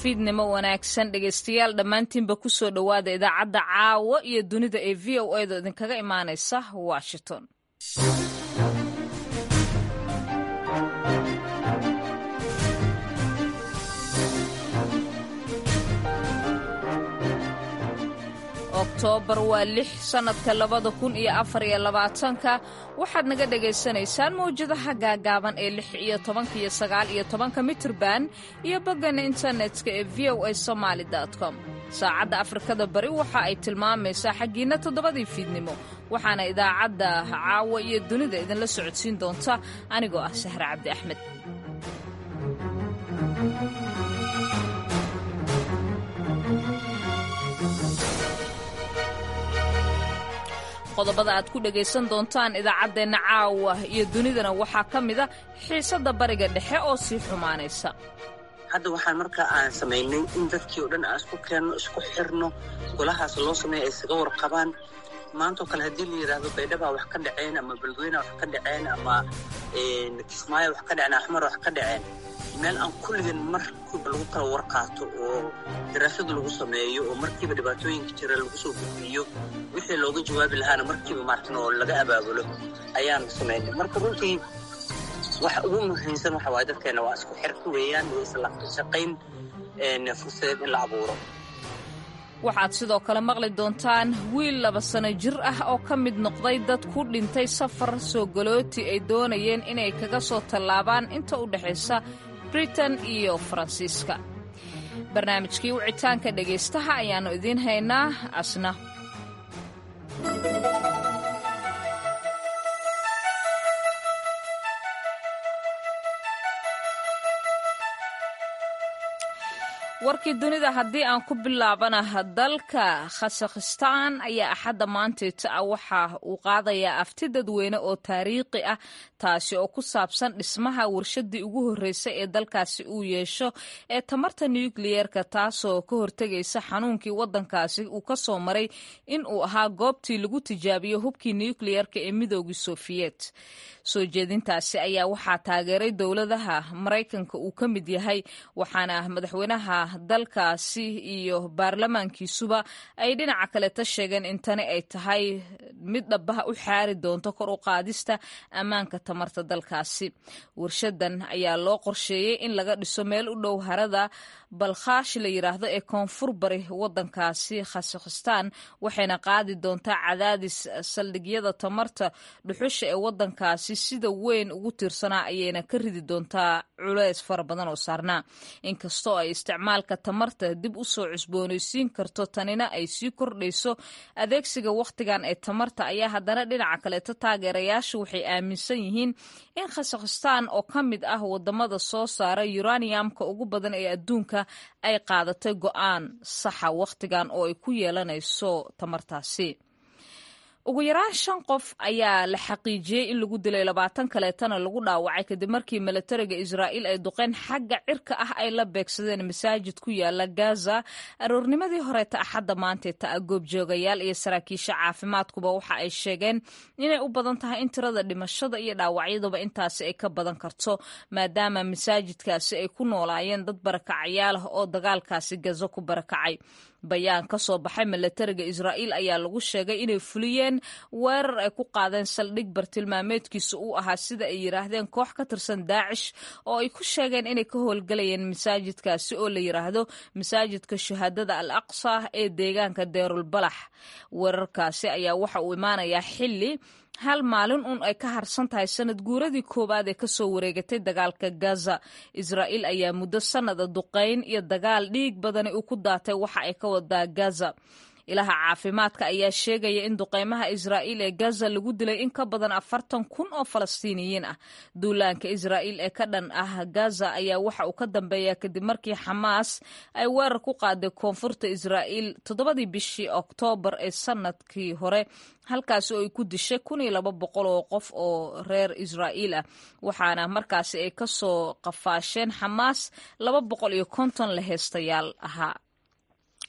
fiidnimo wanaagsan dhegaystayaal dhammaantiinba ku soo dhowaada idaacadda caawa iyo dunida ee v o edo idinkaga imaanaysa washington oktoobar waa lix sannadka labada kun iyo afar iyo labaatanka waxaad naga dhagaysanaysaan mawjadaha gaagaaban ee lix iyo tobanka iyo sagaal iyo tobanka mitirban iyo boggan internetka ee v o a somaali com saacadda afrikada bari waxa ay tilmaamaysaa xaggiinna toddobadii fiidnimo waxaana idaacadda caawa iyo dunida idinla socodsiin doonta anigoo ah sahre cabdi axmed qodobada aad ku dhegaysan doontaan idaacaddeenna caawa iyo dunidana waxaa ka mida xiisadda bariga dhexe oo sii xumaanaysa hadda waxaan markaa aan samaynay in dadkii oo dhan aan isku keenno isku xirno golahaas loo sameeya ay isaga warqabaan maantao kale haddii la yidhaahdo baydhabaa wax ka dhaceen ama beledweyneha wax ka dhaceen ama kismaayo wax ka dhaceen axmar wax ka dhaceen meel aan kulligan markiiba lagu kala warqaato oo daraasada lagu sameeyo oo markiiba dhibaatooyinka jira lagu soo gudbiyo wixii looga jawaabi lahaana markiiba maartan oo laga abaabulo ayaan samaynay marka runtii waxa ugu muhiimsan waxa waaye dadkeena waa isku xirka weeyaan iyo isla shaqayn fursadeed in la abuuro waxaad sidoo kale maqli doontaan wiil laba sano jir ah oo ka mid noqday dad ku dhintay safar soo galooti ay doonayeen inay kaga soo tallaabaan inta u dhexaysa britain iyo faransiiska barnaamijkii wicitaanka dhegaystaha ayaannu idiin haynaa asna warkii dunida haddii aan ku bilaabana dalka khasakhistaan ayaa axadda maanteeta ah waxa uu qaadayaa afti dadweyne oo taariikhi ah taasi oo ku saabsan dhismaha warshadii ugu horreysay ee dalkaasi uu yeesho ee tamarta nukliyeerka taasoo ka hortegaysa xanuunkii waddankaasi uu ka soo maray in uu ahaa goobtii lagu tijaabiyo hubkii nukliyeerka ee midoogii sofiyeet soo jeedintaasi ayaa waxaa taageeray dowladaha maraykanka uu ka mid yahay waxaana madaxweynaha dalkaasi iyo baarlamaankiisuba ay dhinaca kaleta sheegeen in tani ay tahay mid dhabaha u xaari doonto kor u qaadista ammaanka tamarta dalkaasi warshadan ayaa loo qorsheeyey in laga dhiso meel u dhow harada balkhaash la yidhaahdo ee koonfur bari wadankaasi khasakhistaan waxayna qaadi doontaa cadaadis saldhigyada tamarta dhuxusha ee wadankaasi sida weyn ugu tiirsanaa ayayna ka ridi doontaa culeys fara badan oo saarnaa inkastoo ay isticmaalka tamarta dib u soo cusboonaysiin karto tanina ay sii kordhayso adeegsiga wakhtigan ee tamarta ayaa haddana dhinaca kaleeto taageerayaashu waxay aaminsan yihiin in khasakhistaan oo ka mid ah wadamada soo saara yuraniyamka ugu badan ee adduunka ay qaadatay go'aan saxa wakhtigan oo ay ku yeelanayso tamartaasi ugu yaraan shan qof ayaa la xaqiijiyey in lagu dilay labaatan kaleetana lagu dhaawacay kadib markii milatariga israa'iil ay duqeen xagga cirka ah ay la beegsadeen masaajid ku yaala gaza aroornimadii horeeta axadda maanteeta ah goobjoogayaal iyo saraakiisha caafimaadkuba waxa ay sheegeen inay u badan tahay in tirada dhimashada iyo dhaawacyaduba intaasi ay ka badan karto maadaama masaajidkaasi ay ku noolaayeen dad barakacayaal ah oo dagaalkaasi gazo ku barakacay bayaan ka soo baxay milatariga israa'iil ayaa lagu sheegay inay fuliyeen weerar ay ku qaadeen saldhig bartilmaameedkiisa uu ahaa sida ay yidhaahdeen koox ka tirsan daacish oo ay ku sheegeen inay ka howlgalayeen masaajidkaasi oo la yidhaahdo masaajidka shahaadada al aqsa ee deegaanka deerulbalax weerarkaasi ayaa waxa uu imaanayaa xilli hal maalin uun ay ka harsan tahay sanad guuradii koowaad ee kasoo wareegatay dagaalka gaza israa'iil ayaa muddo sannada duqayn iyo dagaal dhiig badani uu ku daatay waxa ay ka wadaa gaza ilaha caafimaadka ayaa sheegaya in duqeymaha israa'iil ee gaza lagu dilay in ka badan afartan kun oo falastiiniyiin ah duulaanka israa'iil ee ka dhan ah gaza ayaa waxa uu ka dambeeyaa kadib markii xamaas ay weerar ku qaaday koonfurta israa'iil toddobadii bishii oktoobar ee sanadkii hore halkaasi oo ay ku dishay kun iyo laba boqol oo qof oo reer israa'iil ah waxaana markaasi ay ka soo qafaasheen xamaas laba boqol iyo konton la heestayaal ahaa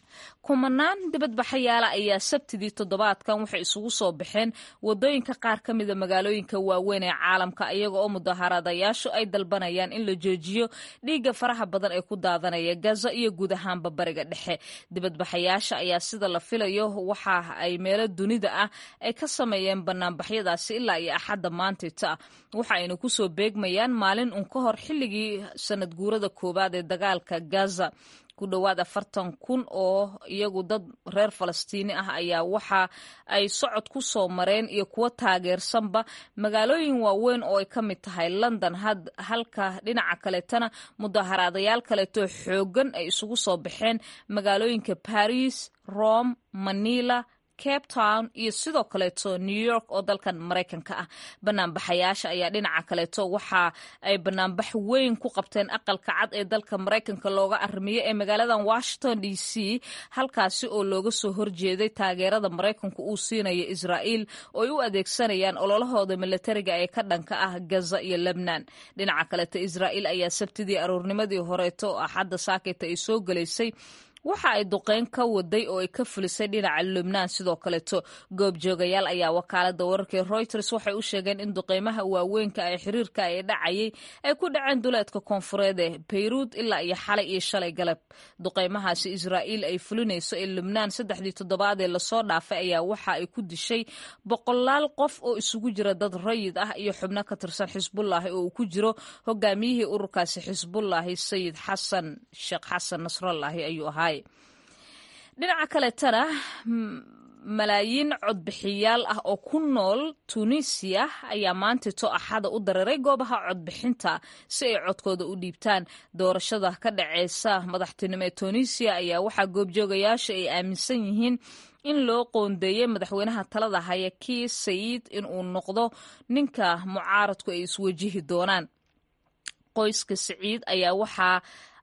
kumanaan dibadbaxayaala ayaa sabtidii toddobaadkan waxay isugu soo baxeen wadooyinka qaar ka mida magaalooyinka waaweyn ee caalamka iyaga oo mudaharadayaashu ay dalbanayaan in la joojiyo dhiigga faraha badan ee ku daadanaya gaza iyo guud ahaanba bariga dhexe dibadbaxayaasha ayaa sida la filayo waxa ay meelo dunida ah ay ka sameeyeen banaanbaxyadaasi ilaa iyo axadda maantita waxa ayna kusoo beegmayaan maalin un ka hor xilligii sanad guurada koowaad ee dagaalka gaza ku dhowaad afartan kun oo iyagu dad reer falastiini ah ayaa waxa ay socod ku soo mareen iyo kuwo taageersanba magaalooyin waaweyn oo ay ka mid tahay london halka dhinaca kaleetana mudaharaadayaal kaleeto xoogan ay isugu soo baxeen magaalooyinka paris rome manila cape town iyo sidoo kaleeto new york oo dalkan maraykanka ah banaanbaxayaasha ayaa dhinaca kaleeto waxa ay banaanbax weyn ku qabteen aqalka cad ee dalka maraykanka looga arrimiyo ee magaaladan washington d c halkaasi oo looga soo horjeeday taageerada maraykanku uu siinayo israa'iil oo ay u adeegsanayaan ololahooda milatariga ee ka dhanka ah gaza iyo lebnan dhinaca kaleeto israa'iil ayaa sabtidii aroornimadii horeeto axadda saakeyta ay soo gelaysay waxa ay duqeyn ka waday oo ay ka fulisay dhinaca lubnaan sidoo kaleeto goobjoogayaal ayaa wakaalada wararkii reuters waxay u sheegeen in duqeymaha waaweynka ee xiriirka ee dhacayay ay ku dhaceen duleedka koonfureed ee bayruud ilaa iyo xalay iyo shalay galab duqeymahaasi israa'iil ay fulinayso ee lubnaan saddexdii toddobaad ee lasoo dhaafay ayaa waxa ay ku dishay boqolaal qof oo isugu jira dad rayid ah iyo xubno ka tirsan xisbullaahi oo uu ku jiro hogaamiyihii ururkaasi xisbullaahi sayid xasan sheekh xasan nasrallaahi ayuu ahaa dhinaca kaletana malaayiin codbixiyaal ah oo ku nool tunisiya ayaa maantito axada u dareeray goobaha codbixinta si ay codkooda u dhiibtaan doorashada ka dhaceysa madaxtinimo ee tunisiya ayaa waxaa goobjoogayaasha ay aaminsan yihiin in loo qoondeeyey madaxweynaha talada haya kii sayid in uu noqdo ninka mucaaradku ay iswajihi doonaan qoyska siciid ayaa waxaa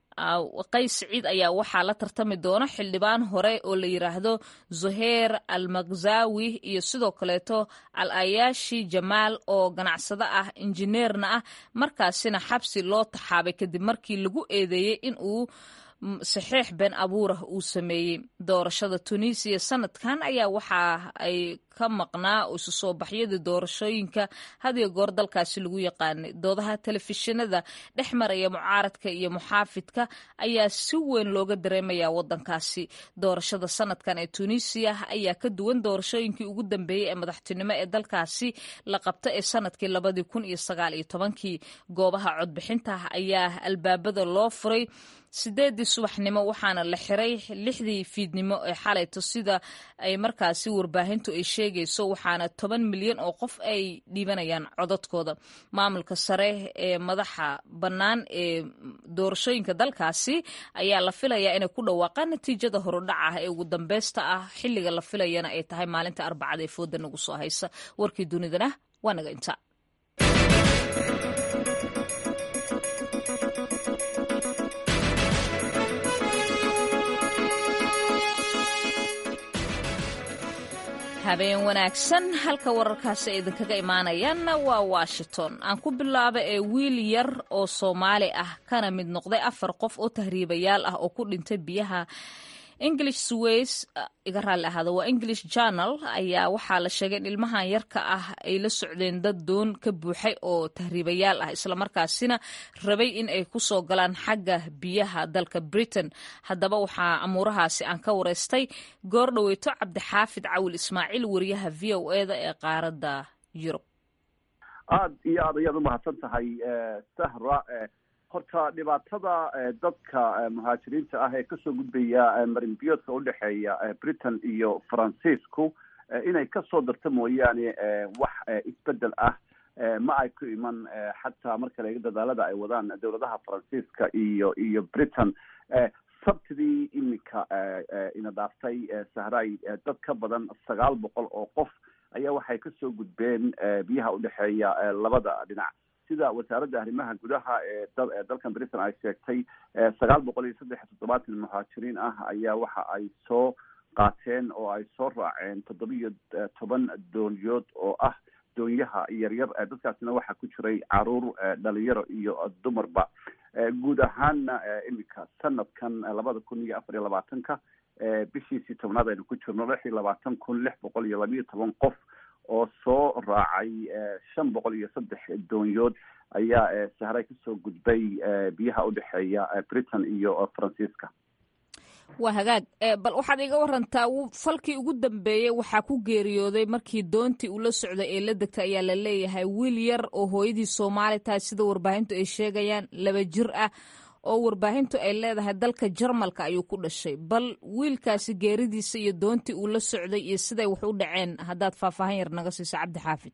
qays siciid ayaa waxaa la tartami doona xildhibaan hore oo la yiraahdo zuheir al makzawi iyo sidoo kaleeto al ayashi jamaal oo ganacsado ah injineerna ah markaasina xabsi loo taxaabay kadib markii lagu eedeeyey in uu saxiix been abuurah uu sameeyey doorashada tunisiya sanadkan ayaa waxa ay ka maqnaa isu soo baxyadii doorashooyinka hadiyo goor dalkaasi lagu yaqaanay doodaha telefishinada dhex maraya mucaaradka iyo muxaafidka ayaa si weyn looga dareemaya wadankaasi doorashada sanadkan ee tunisiya ayaa ka duwan doorashooyinkii ugu dambeeyey ee madaxtinimo ee dalkaasi la qabta ee sanadkii labadii kun iyo sagaal iyo tobankii goobaha codbixinta ayaa albaabada loo furay sideedii subaxnimo waxaana la xiray lixdii fiidnimo ee xalayto sida ay markaasi warbaahintu ay sheegayso waxaana toban milyan oo qof ay dhiibanayaan codadkooda maamulka sare ee madaxa bannaan ee doorashooyinka dalkaasi ayaa la filayaa inay ku dhawaaqaan natiijada horudhac ah ee ugu dambeysta ah xilliga la filayana ay tahay maalinta arbacada ee fooda nagu soo haysa warkii dunidana waa naga inta habeen wanaagsan halka wararkaasi ay idinkaga imaanayaanna waa washington aan ku bilaaba ee wiil yar oo soomaali ah kana mid noqday afar qof oo tahriibayaal ah oo ku dhintay biyaha english sways iga raalli ahaada waa english journal ayaa waxaa la sheegay in ilmahan yarka ah ay la socdeen dad doon ka buuxay oo tahriibayaal ah islamarkaasina rabay in ay ku soo galaan xagga biyaha dalka britain haddaba waxaa amuurahaasi aan ka wareystay goor dhoweyto cabdixaafid cawil ismaaciil wariyaha v o eda ee qaaradda yurub aada iyo aad ayaad umahadsan tahay sahra horta dhibaatada dadka muhaajiriinta ah ee kasoo gudbaya marinbiyoodka udhexeeya britain iyo faransiisku inay kasoo darto mooyaane wax isbedel ah ma ay ku iman xataa marka laga dadaalada ay wadaan dowladaha faransiiska iyo iyo britain sabtidii iminka ina dhaaftay sahray dad ka badan sagaal boqol oo qof ayaa waxay kasoo gudbeen biyaha udhexeeya labada dhinac sida wasaaradda arrimaha gudaha ee dalkan britain ay sheegtay sagaal boqol iyo saddex iyo toddobaatan muhaajiriin ah ayaa waxa ay soo qaateen oo ay soo raaceen toddobiyo toban doonyood oo ah doonyaha yaryar dadkaasina waxaa ku jiray caruur dhalinyaro iyo dumarba guud ahaanna iminka sanadkan labada kun iyo afar iyo labaatanka bishiisii tobnaad aynu ku jirno lix iyo labaatan kun lix boqol iyo labiyo toban qof oo soo raacay shan boqol iyo saddex doonyood ayaa sahray kasoo gudbay biyaha udhexeeya britain iyo faransiiska waa hagaag bal waxaad iga warantaa falkii ugu dambeeyey waxaa ku geeriyooday markii doontii uu la socday ee la degtay ayaa la leeyahay wiil yar oo hooyadii soomaali tahay sida warbaahintu ay sheegayaan laba jir ah oo warbaahintu ay leedahay dalka jarmalka ayuu ku dhashay bal wiilkaasi geeridiisa iyo doontii uu la socday iyo siday wax u dhaceen haddaad faahfaahan yar naga siiso cabdi xaafid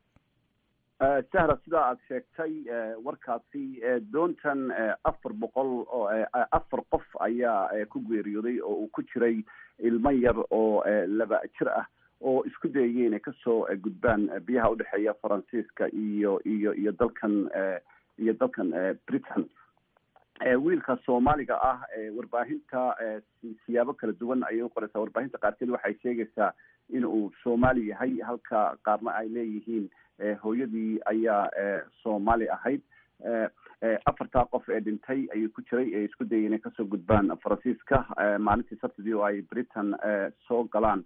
sahra sidaa aad sheegtay warkaasi doontan afar boqol oo afar qof ayaa ku geeriyooday oo uu ku jiray ilmo yar oo laba jir ah oo isku dayayay inay kasoo gudbaan biyaha udhexeeya faransiiska iyo iyo iyo dalkan iyo dalkan britain wiilka soomaaliga ah warbaahinta siyaabo kala duwan ayay uqoreysaa warbaahinta qaarkeed waxay sheegaysaa in uu soomaali yahay halka qaarna ay leeyihiin hooyadii ayaa soomaali ahayd afartaa qof ee dhintay ayuu ku jiray ee isku dayay inay kasoo gudbaan faransiiska maalintii sabtidii oo ay britain soo galaan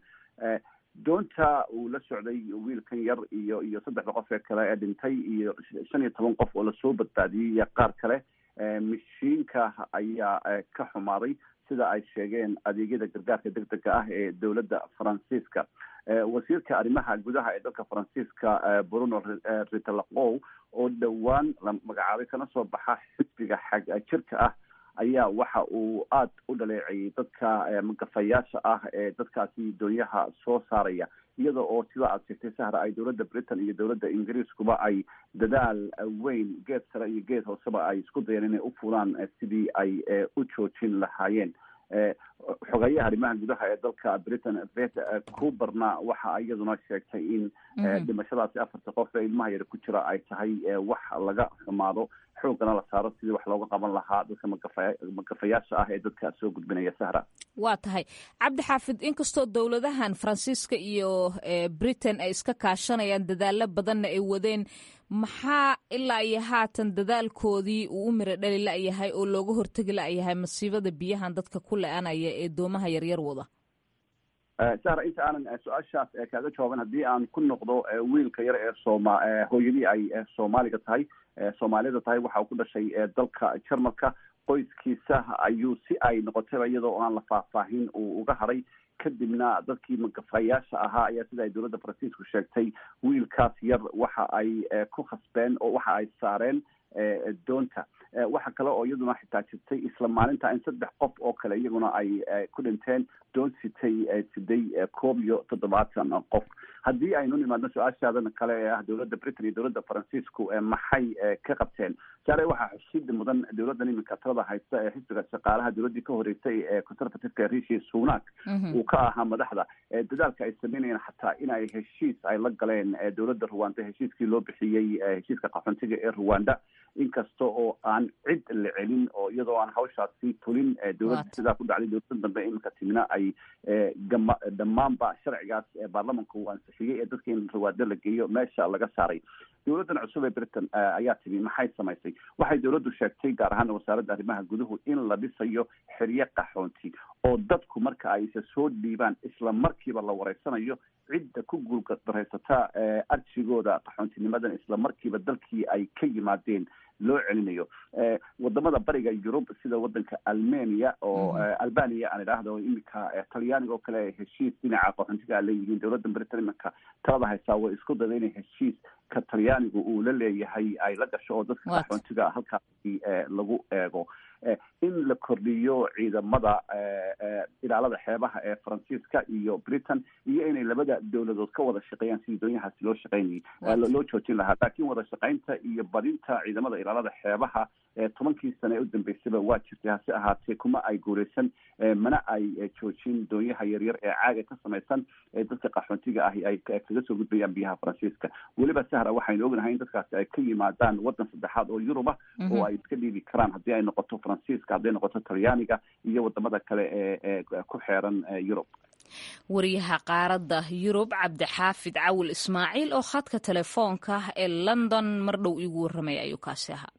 doonta uu la socday wiilkan yar iyo iyo saddexda qof ee kale ee dhintay iyo shan iyo toban qof oo lasoo badbaadiyey iyo qaar kale mashiinka ayaa ka xumaaday sida ay sheegeen adeegyada gargaarka deg dega ah ee dowladda faransiiska wasiirka arrimaha gudaha ee dalka faransiiska bruno ritalakow oo dhowaan la magacaabay kana soo baxa xisbiga xag jirka ah ayaa waxa uu aada u dhaleecayay dadka magafayaasha ah ee dadkaasi doonyaha soo saaraya iyada oo sida aad sheegtay sahra ay dowladda britain iyo dowladda ingiriiskuba ay dadaal weyn geed sare iyo geed hooseba ay isku dayeen inay u fulaan sidii ay u joojin lahaayeen xogeeyaha arrimaha gudaha ee dalka britain vet cuberna waxa iyaduna sheegtay in dhimashadaasi afarta qof ee ilmaha yar ku jira ay tahay wax laga xumaado xoogana la saaro sidii wax looga qaban lahaa dadka magafa magafayaasha ah ee dadka soo gudbinaya sahra waa tahay cabdi xaafid inkastoo dowladahan faransiiska iyo britain ay iska kaashanayaan dadaalo badanna ay wadeen maxaa ilaa iyo haatan dadaalkoodii uu u miro dhali la-yahay oo looga hortegi la-yahay masiibada biyahan dadka ku le-anaya ee doomaha yaryar wada sahra inta aanan su-aashaas kaaga jawaaban haddii aan ku noqdo wiilka yar ee sooma hooyadii ay soomaaliga tahay soomaalida tahay waxa uu ku dhashay dalka jarmalka qoyskiisa ayuu si ay noqotayba iyadoo aan la faahfaahin uu uga haray kadibna dadkii magafayaasha ahaa ayaa sida ay dowladda faransiisku sheegtay wiilkaas yar waxa ay ku khasbeen oo waxa ay saareen doonta waxa kale oo iyaduna xitaa jirtay isla maalinta in saddex qof oo kale iyaguna ay ku dhinteen doon sitay siday koob iyo toddobaatan qof haddii aynu nimaadno su-aashaadan kale ee ah dowladda britain iyo dowladda faransiisku maxay ka qabteen saare waxaa xusid mudan dowladdan iminka talada haysta ee xisbiga shaqaalaha dowladdii ka horeysay ee conservativeka rishi sunak uu ka ahaa madaxda dadaalka ay sameynayeen xataa in ay heshiis ay la galeen dowladda ruwanda heshiiskii loo bixiyey heshiiska qaxoontiga ee ruwanda inkasta oo aan cid la celin oo iyadoo aan hawshaasi fulin dowladda sidaa ku dhacday dowladda dambe iminka timina ay gama dhammaanba sharcigaas baarlamanka uu ansixiyey ee dadka in ruwaado la geeyo meesha laga saaray dowladdan cusub ee britain ayaa timi maxay samaysay waxay dowladdu sheegtay gaar ahaan wasaaradda arrimaha guduhu in la dhisayo xeryo qaxoonti oo dadku marka ay isa soo dhiibaan isla markiiba la wareysanayo cidda ku guuldaraysataa arjigooda qaxoontinimadan isla markiiba dalkii ay ka yimaadeen loo celinayo wadamada bariga yurub sida wadanka almania oo albania aan idhaahdo iminka talyaaniga oo kale heshiis dhinaca qaxoontiga a leeyihiin dowladda britain iminka talada haysaa way isku dada inay heshiis ka talyaanigu uu la leeyahay ay la gasho oo dadka qaxoontiga halkaasi lagu eego in la kordhiyo ciidamada ilaalada xeebaha ee faransiiska iyo britain iyo inay labada dowladood ka wada shaqeeyaan sidii doonyahaasi loo shaqeynayay loo joojin lahaa laakiin wada shaqeynta iyo badinta ciidamada ilaalada xeebaha tobankii sane ee u dambeysaba waa jirtay hase ahaatee kuma ay guuleysan mana ay joojin doonyaha yaryar ee caaga ka samaysan ee dadka qaxoontiga ahi ay kaga soo gudbayaan biyaha faransiiska weliba sahra waxaynu ognahay in dadkaasi ay ka yimaadaan wadan saddexaad oo yuruba oo ay iska dhiibi karaan haddii ay noqoto faransiiska hadday noqoto talyaaniga iyo wadamada kale ee ee ku xeeran yurub wariyaha qaaradda yurub cabdixaafid cawil ismaaciil oo khadka telefoonka ee london mar dhow iigu warramaya ayuu kaasi ahaa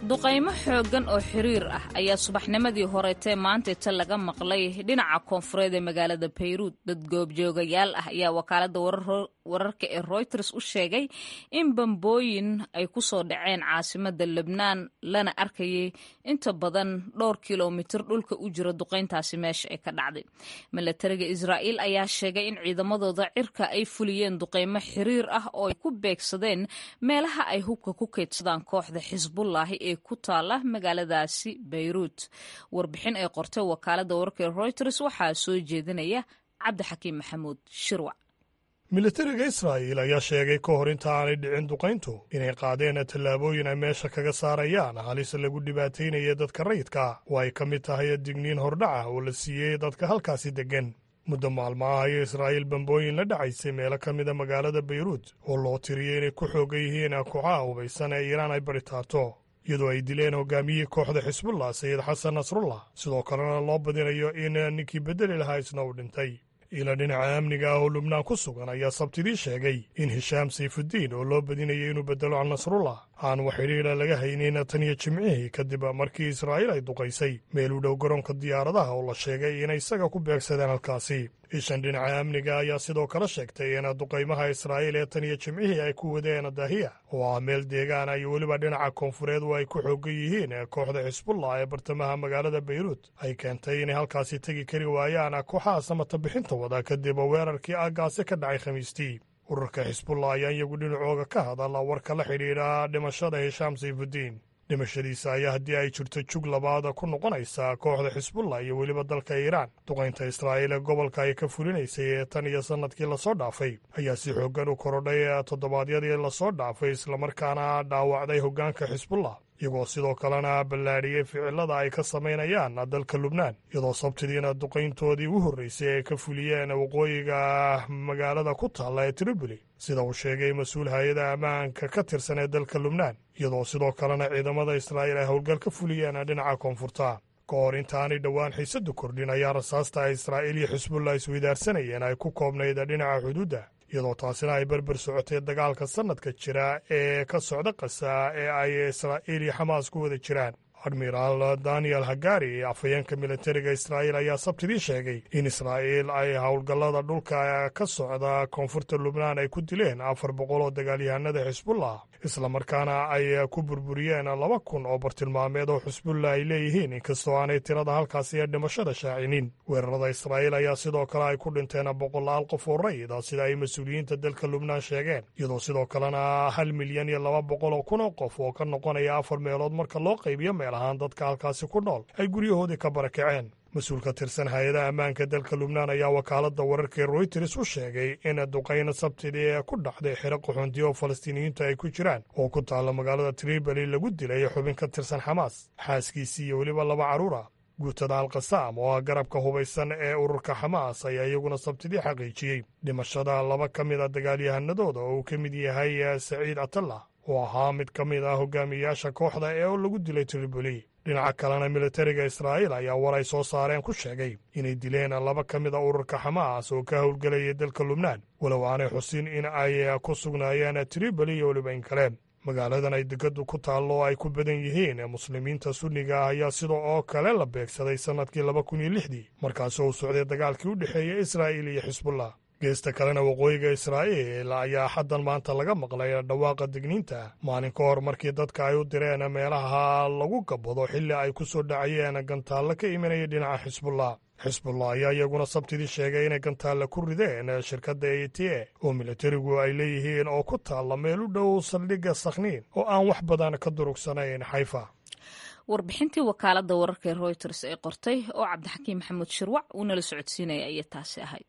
duqaymo xooggan oo xiriir ah ayaa subaxnimadii horetee maantayta laga maqlay dhinaca koonfureed ee magaalada bayruud dad goobjoogayaal ah ayaa wakaaladda wararka ee royters u sheegay in bambooyin ay ku soo dhaceen caasimadda lebnaan lana arkayay inta badan dhowr kilomitir dhulka u jira duqayntaasi meesha ay ka dhacday milatariga israa'iil ayaa sheegay in ciidamadooda cirka ay fuliyeen duqaymo xiriir ah oo ay ku beegsadeen meelaha ay hubka ku kaydsadaan kooxda xisbullaahi ee ku taala magaaladaasi bayruut warbixin ay qortay wakaaladda wararka ee royters waxaa soo jeedinaya cabdixakiim maxamuud shirwac militariga israa'iil ayaa sheegay ka hor inta aanay dhicin duqayntu inay qaadeen tallaabooyin ay meesha kaga saarayaan halis lagu dhibaataynaya dadka rayidka oo ay ka mid tahay digniin hordhaca oo la siiyey dadka halkaasi deggan muddo maalmaha ayo israa'iil bambooyin la dhacaysay meelo ka mida magaalada bayruut oo loo tiriyey inay ku xoogan yihiin kooxaha hubaysan ee iiraan ay baritaato iyadoo ay dileen hogaamiyihii kooxda xisbullah sayid xasan nasrullah sidoo kalena loo badinayo in ninkii beddeli lahaa isna uu dhintay ila dhinaca amniga ah oo lubnaan ku sugan ayaa sabtidii sheegay in hishaam sayfuddiin oo loo badinayay inuu beddelo can nasrullah aan wax xidhiidha laga haynin tan iyo jimcihii kadib markii israa'iil ay duqaysay meel u dhow garoonka diyaaradaha oo la sheegay inay isaga ku beegsadeen halkaasi ishan dhinaca amniga ayaa sidoo kale sheegtay in duqaymaha israa'iil ee tan iyo jimcihii ay ku wadeen daahiya oo ah meel deegaana iyo weliba dhinaca koonfureed oo ay ku xoogan yihiin kooxda xisbullah ee bartamaha magaalada bayruut ay keentay inay halkaasi tegi kari waayaan kooxaha samata bixinta wada kadib weerarkii aaggaasi ka dhacay khamiistii ururka xisbullah ayaa iyagu dhinacooga ka hadala warka la xidhiidha dhimashada hishaam sayfuddiin dhimashadiisa ayaa haddii ay jirto jug labaad ku noqonaysa kooxda xisbullah iyo weliba dalka iiraan duqaynta israa'iil ee gobolka ay ka fulinaysay ee tan iyo sannadkii lasoo dhaafay ayaa si xooggan u korodhay toddobaadyadii lasoo dhaafay islamarkaana dhaawacday hoggaanka xisbullah iyagoo sidoo kalena ballaadhiyey ficilada ay ka samaynayaan dalka lubnaan iyadoo sabtidiina duqayntoodii u horraysay ay ka fuliyeen waqooyiga magaalada ku taalla ee triboli sida uu sheegay mas-uul hay-ada ammaanka ka tirsan ee dalka lubnaan iyadoo sidoo kalena ciidamada israa'iil ay howlgal ka fuliyeen dhinaca koonfurta ka hor intaanay dhowaan xiisaddu kordhin ayaa rasaasta ay israa'iil iyo xisbullah isweydaarsanayeen ay ku koobnayd dhinaca xuduudda iyadoo taasina ay berber socotay dagaalka sannadka jira ee ka socda qasa ee ay israa'iil iyo xamaas ku wada jiraan admiraal daniel hagari afhayeenka militariga israa'iil ayaa sabtidii sheegay in israa'iil ay howlgallada dhulka ka socda koonfurta lubnaan ay ku dileen afar boqol oo dagaalyahanada xisbullah islamarkaana ay ku burburiyeen laba kun oo bartilmaameed oo xisbullah ay leeyihiin inkastoo aanay tirada halkaasi ee dhimashada shaacinin weerarada israa'iil ayaa sidoo kale ay ku dhinteen boqolaal qof oo rayida sida ay mas-uuliyiinta dalka lubnaan sheegeen iyadoo sidoo kalena hal milyan iyo laba boqol oo kun oo qof oo ka noqonaya afar meelood marka loo qaybiyo meel ahaan dadka halkaasi ku nool ay guryahoodii ka barakaceen mas-uul ka tirsan hay-adaha ammaanka dalka lubnaan ayaa wakaaladda wararka ee royters u sheegay in duqayna sabtidii ee ku dhacday xero qaxoontiya oo falastiiniyiintu ay ku jiraan oo ku taalla magaalada triboli lagu dilay xubin ka tirsan xamaas xaaskiisii iyo weliba laba carruura guutada alkasaam oo ah garabka hubaysan ee ururka xamaas ayaa iyaguna sabtidii xaqiijiyey dhimashada laba ka mid a dagaalyahanadooda oo uu ka mid yahay saciid atallah oo ahaa mid ka mid ah hogaamiyayaasha kooxda ee lagu dilay triboli dhinaca kalena militariga israa'iil ayaa war ay soo saareen ku sheegay inay dileen laba ka mid a ururka xamaas oo ka howlgelayay dalka lubnaan walow aanay xusin in ay ku sugnaayeen triboli iyo weliba in kale magaaladan ay degadu ku taallo ay ku badan yihiin muslimiinta sunniga ah ayaa sida oo kale la beegsaday sannadkii laba kun iyo lixdii markaasoo uu socday dagaalkii u dhexeeyey israa'iil iyo xisbullah geesta kalena waqooyiga israa'iil ayaa xaddan maanta laga maqlay dhawaaqa digniinta maalin ka hor markii dadka ay u direen meelaha lagu gabado xilli ay ku soo dhacayeen gantaallo ka imanaya dhinaca xisbullah xisbullah ayaa iyaguna sabtidii sheegay inay gantaalla ku rideen shirkadda e t a oo militarigu ay leeyihiin oo ku taalla meel u dhow saldhigga sakhniin oo aan wax badan ka durugsanayn xayfa warbixintii wakaaladda wararka ee royters ee qortay oo cabdixakiim maxamuud shirwac uu nala socodsiinaya ayay taasi ahayd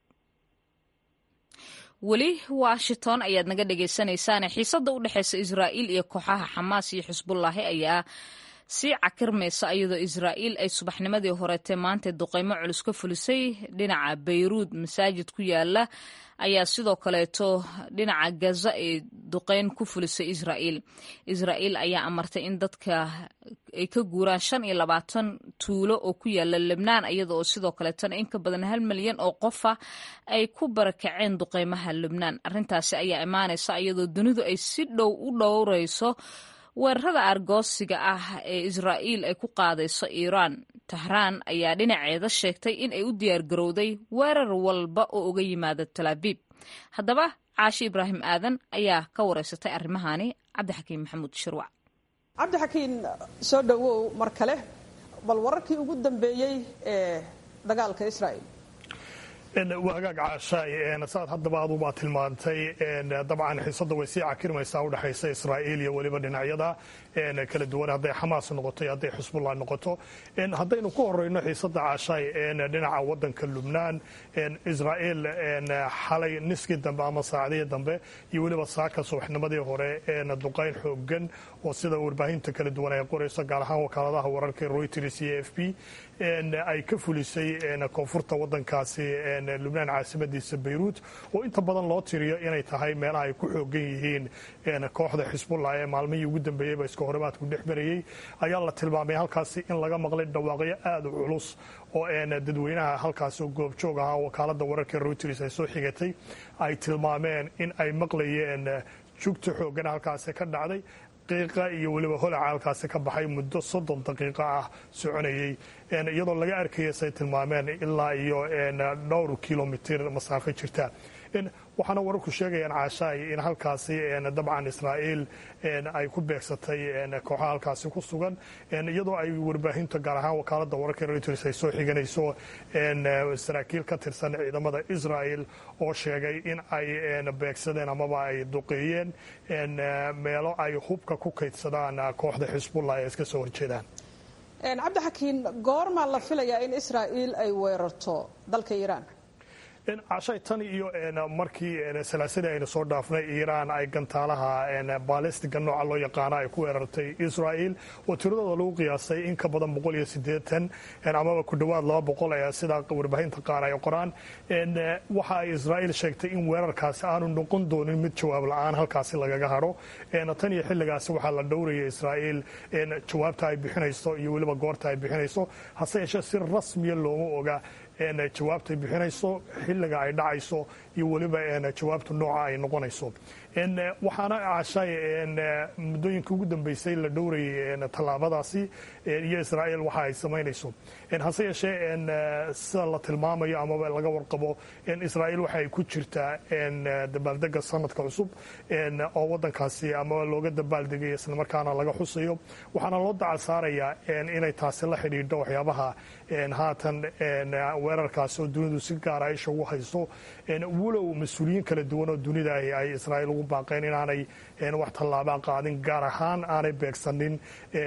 weli washington ayaad naga dhegaysanaysaane xiisadda u dhexeysa israa'iil iyo kooxaha xamaas iyo xisbullaahi ayaa sii cakirmaysa iyadoo israa'iil ay subaxnimadii horeetee maanta duqeymo culus ka fulisay dhinaca bayruud masaajid ku yaala ayaa sidoo kaleeto dhinaca gaza ee duqeyn ku fulisay israa'iil israa'iil ayaa amartay in dadka ay ka guuraan shan iyo labaatan tuulo oo ku yaala lebnaan iyada oo sidoo kaleetona in ka badan hal milyan oo qofa ay ku barakaceen duqeymaha lebnaan arrintaasi ayaa imaanaysa iyadoo dunidu ay si dhow u dhowrayso weerarada argoosiga ah ee israa'iil ay ku qaadayso iiraan tahraan ayaa dhinaceeda sheegtay in ay u diyaargarowday weerar walba oo uga yimaada talaabiib haddaba caashi ibraahim aadan ayaa ka wareysatay arrimahani cabdixakiin maxamuud shirwac cabdixakiin soo dhowow mar kale bal wararkii ugu dambeeyey ee dagaalka israa'iil wagaag caashaay saad haddaba adubaa tilmaantay dabcan xiisada way sii cakirmaysaa udhexaysa israa'iil iyo weliba dhinacyada kala duwan hadday xamaas noqoto iyo hadday xusbullah noqoto haddaynu ku horeyno xiisada caashaay dhinaca wadanka lubnaan israa'iil xalay niskii dambe ama saacadihii dambe iyo weliba saaka subaxnimadii hore duqayn xoogan oo sida warbaahinta kala duwan ay qorayso gaar ahaan wakaaladaha wararka reuters iyo f b ay ka fulisay koonfurta wadankaasi lubnaan caasimadiisa bayruut oo inta badan loo tiriyo inay tahay meelaha ay ku xoogan yihiin kooxda xisbullah ee maalmihii ugu dambeeyeyba iska horimaadku dhex marayey ayaa la tilmaamay halkaasi in laga maqlay dhawaaqyo aada u culus oo dadweynaha halkaasi oo goobjoog ahaa wakaalada wararka reuters ay soo xigatay ay tilmaameen in ay maqlayeen jugta xoogan halkaasi ka dhacday daqiiqa iyo weliba holaca halkaasi ka baxay muddo soddon daqiiqo ah soconayey iyadoo laga arkaya say tilmaameen ilaa iyo dhowr kilomitir masaafo jirta waxaana wararku sheegayaan caashaay in halkaasi dabcan israa'iil ay ku beegsatay kooxaha halkaasi ku sugan iyadoo ay warbaahinta gaar ahaan wakaalada wararka reuters ay soo xiganayso saraakiil ka tirsan ciidamada israa'el oo sheegay in ay beegsadeen amaba ay duqeeyeen meelo ay hubka ku kaydsadaan kooxda xisbullah ee iska soo horjeedaan cabdixakiin goormaa la filayaa in israa'iil ay weerarto dalka iiraan cashay tan iyo markii salaasadii aynu soo dhaafnay iiraan ay gantaalaha baalistiga nooca loo yaqaano ay ku weerartay israa'iil oo tiradooda lagu qiyaasay in ka badan boqol iyo siddeetan amaba ku dhowaad laba boqol ee sida warbaahinta qaar ay qoraan waxa ay israa'iil sheegtay in weerarkaasi aanu noqon doonin mid jawaab la-aan halkaasi lagaga hadho tan iyo xilligaasi waxaa la dhowraya israa'iil jawaabta ay bixinayso iyo weliba goorta ay bixinayso hase yeeshee si rasmiya looma oga jawaabtay bixinayso xilliga ay dhacayso iyo weliba jawaabta nooca ay noqonayso waxaana cashay muddooyinka ugu dambeysay la dhowrayay tallaabadaasi iyo israa'iil waxa ay samaynayso hase yeeshee sida la tilmaamayo amaba laga warqabo israa'iil waxa ay ku jirtaa dabaaldega sanadka cusub oo wadankaasi amaba looga dabaaldegay islamarkaana laga xusayo waxaana loo dacal saarayaa inay taasi la xidhiidho waxyaabaha haatan weerarkaasi oo dunidu si gaara isha ugu hayso walow mas-uuliyiin kala duwan oo dunida ay israa'iil ugu baaqeen inaanay wax tallaabaa qaadin gaar ahaan aanay beegsanin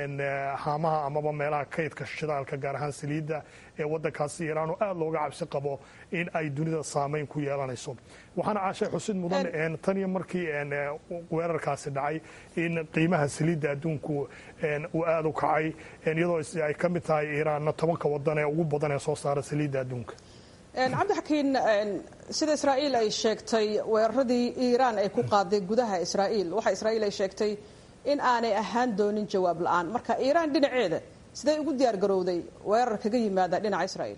haamaha amaba meelaha kaydka shidaalka gaar ahaan saliidda ee wadankaasi iiraan oo aada looga cabsi qabo in ay dunida saameyn ku yeelanayso waxaana caashay xusid mudan tan iyo markii weerarkaasi dhacay in qiimaha saliidda adduunku uu aada u kacay iyadoo ay ka mid tahay iiraanna tobanka wadan ee ugu badan ee soo saara saliidda adduunka cabdixakiin sida israa'iil ay sheegtay weeraradii iiraan ay ku qaaday gudaha israa'iil waxa israa'iil ay sheegtay in aanay ahaan doonin jawaab la-aan marka iiraan dhinaceeda siday ugu diyaar garowday weerar kaga yimaada dhinaca israa'iil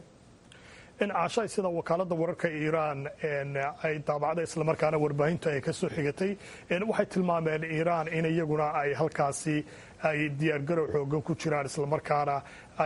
caashay sida wakaalada wararka iiraan ay daabacday islamarkaana warbaahinta ay ka soo xigatay waxay tilmaameen iiraan in iyaguna ay halkaasi ay diyaargarow xoogan ku jiraan islamarkaana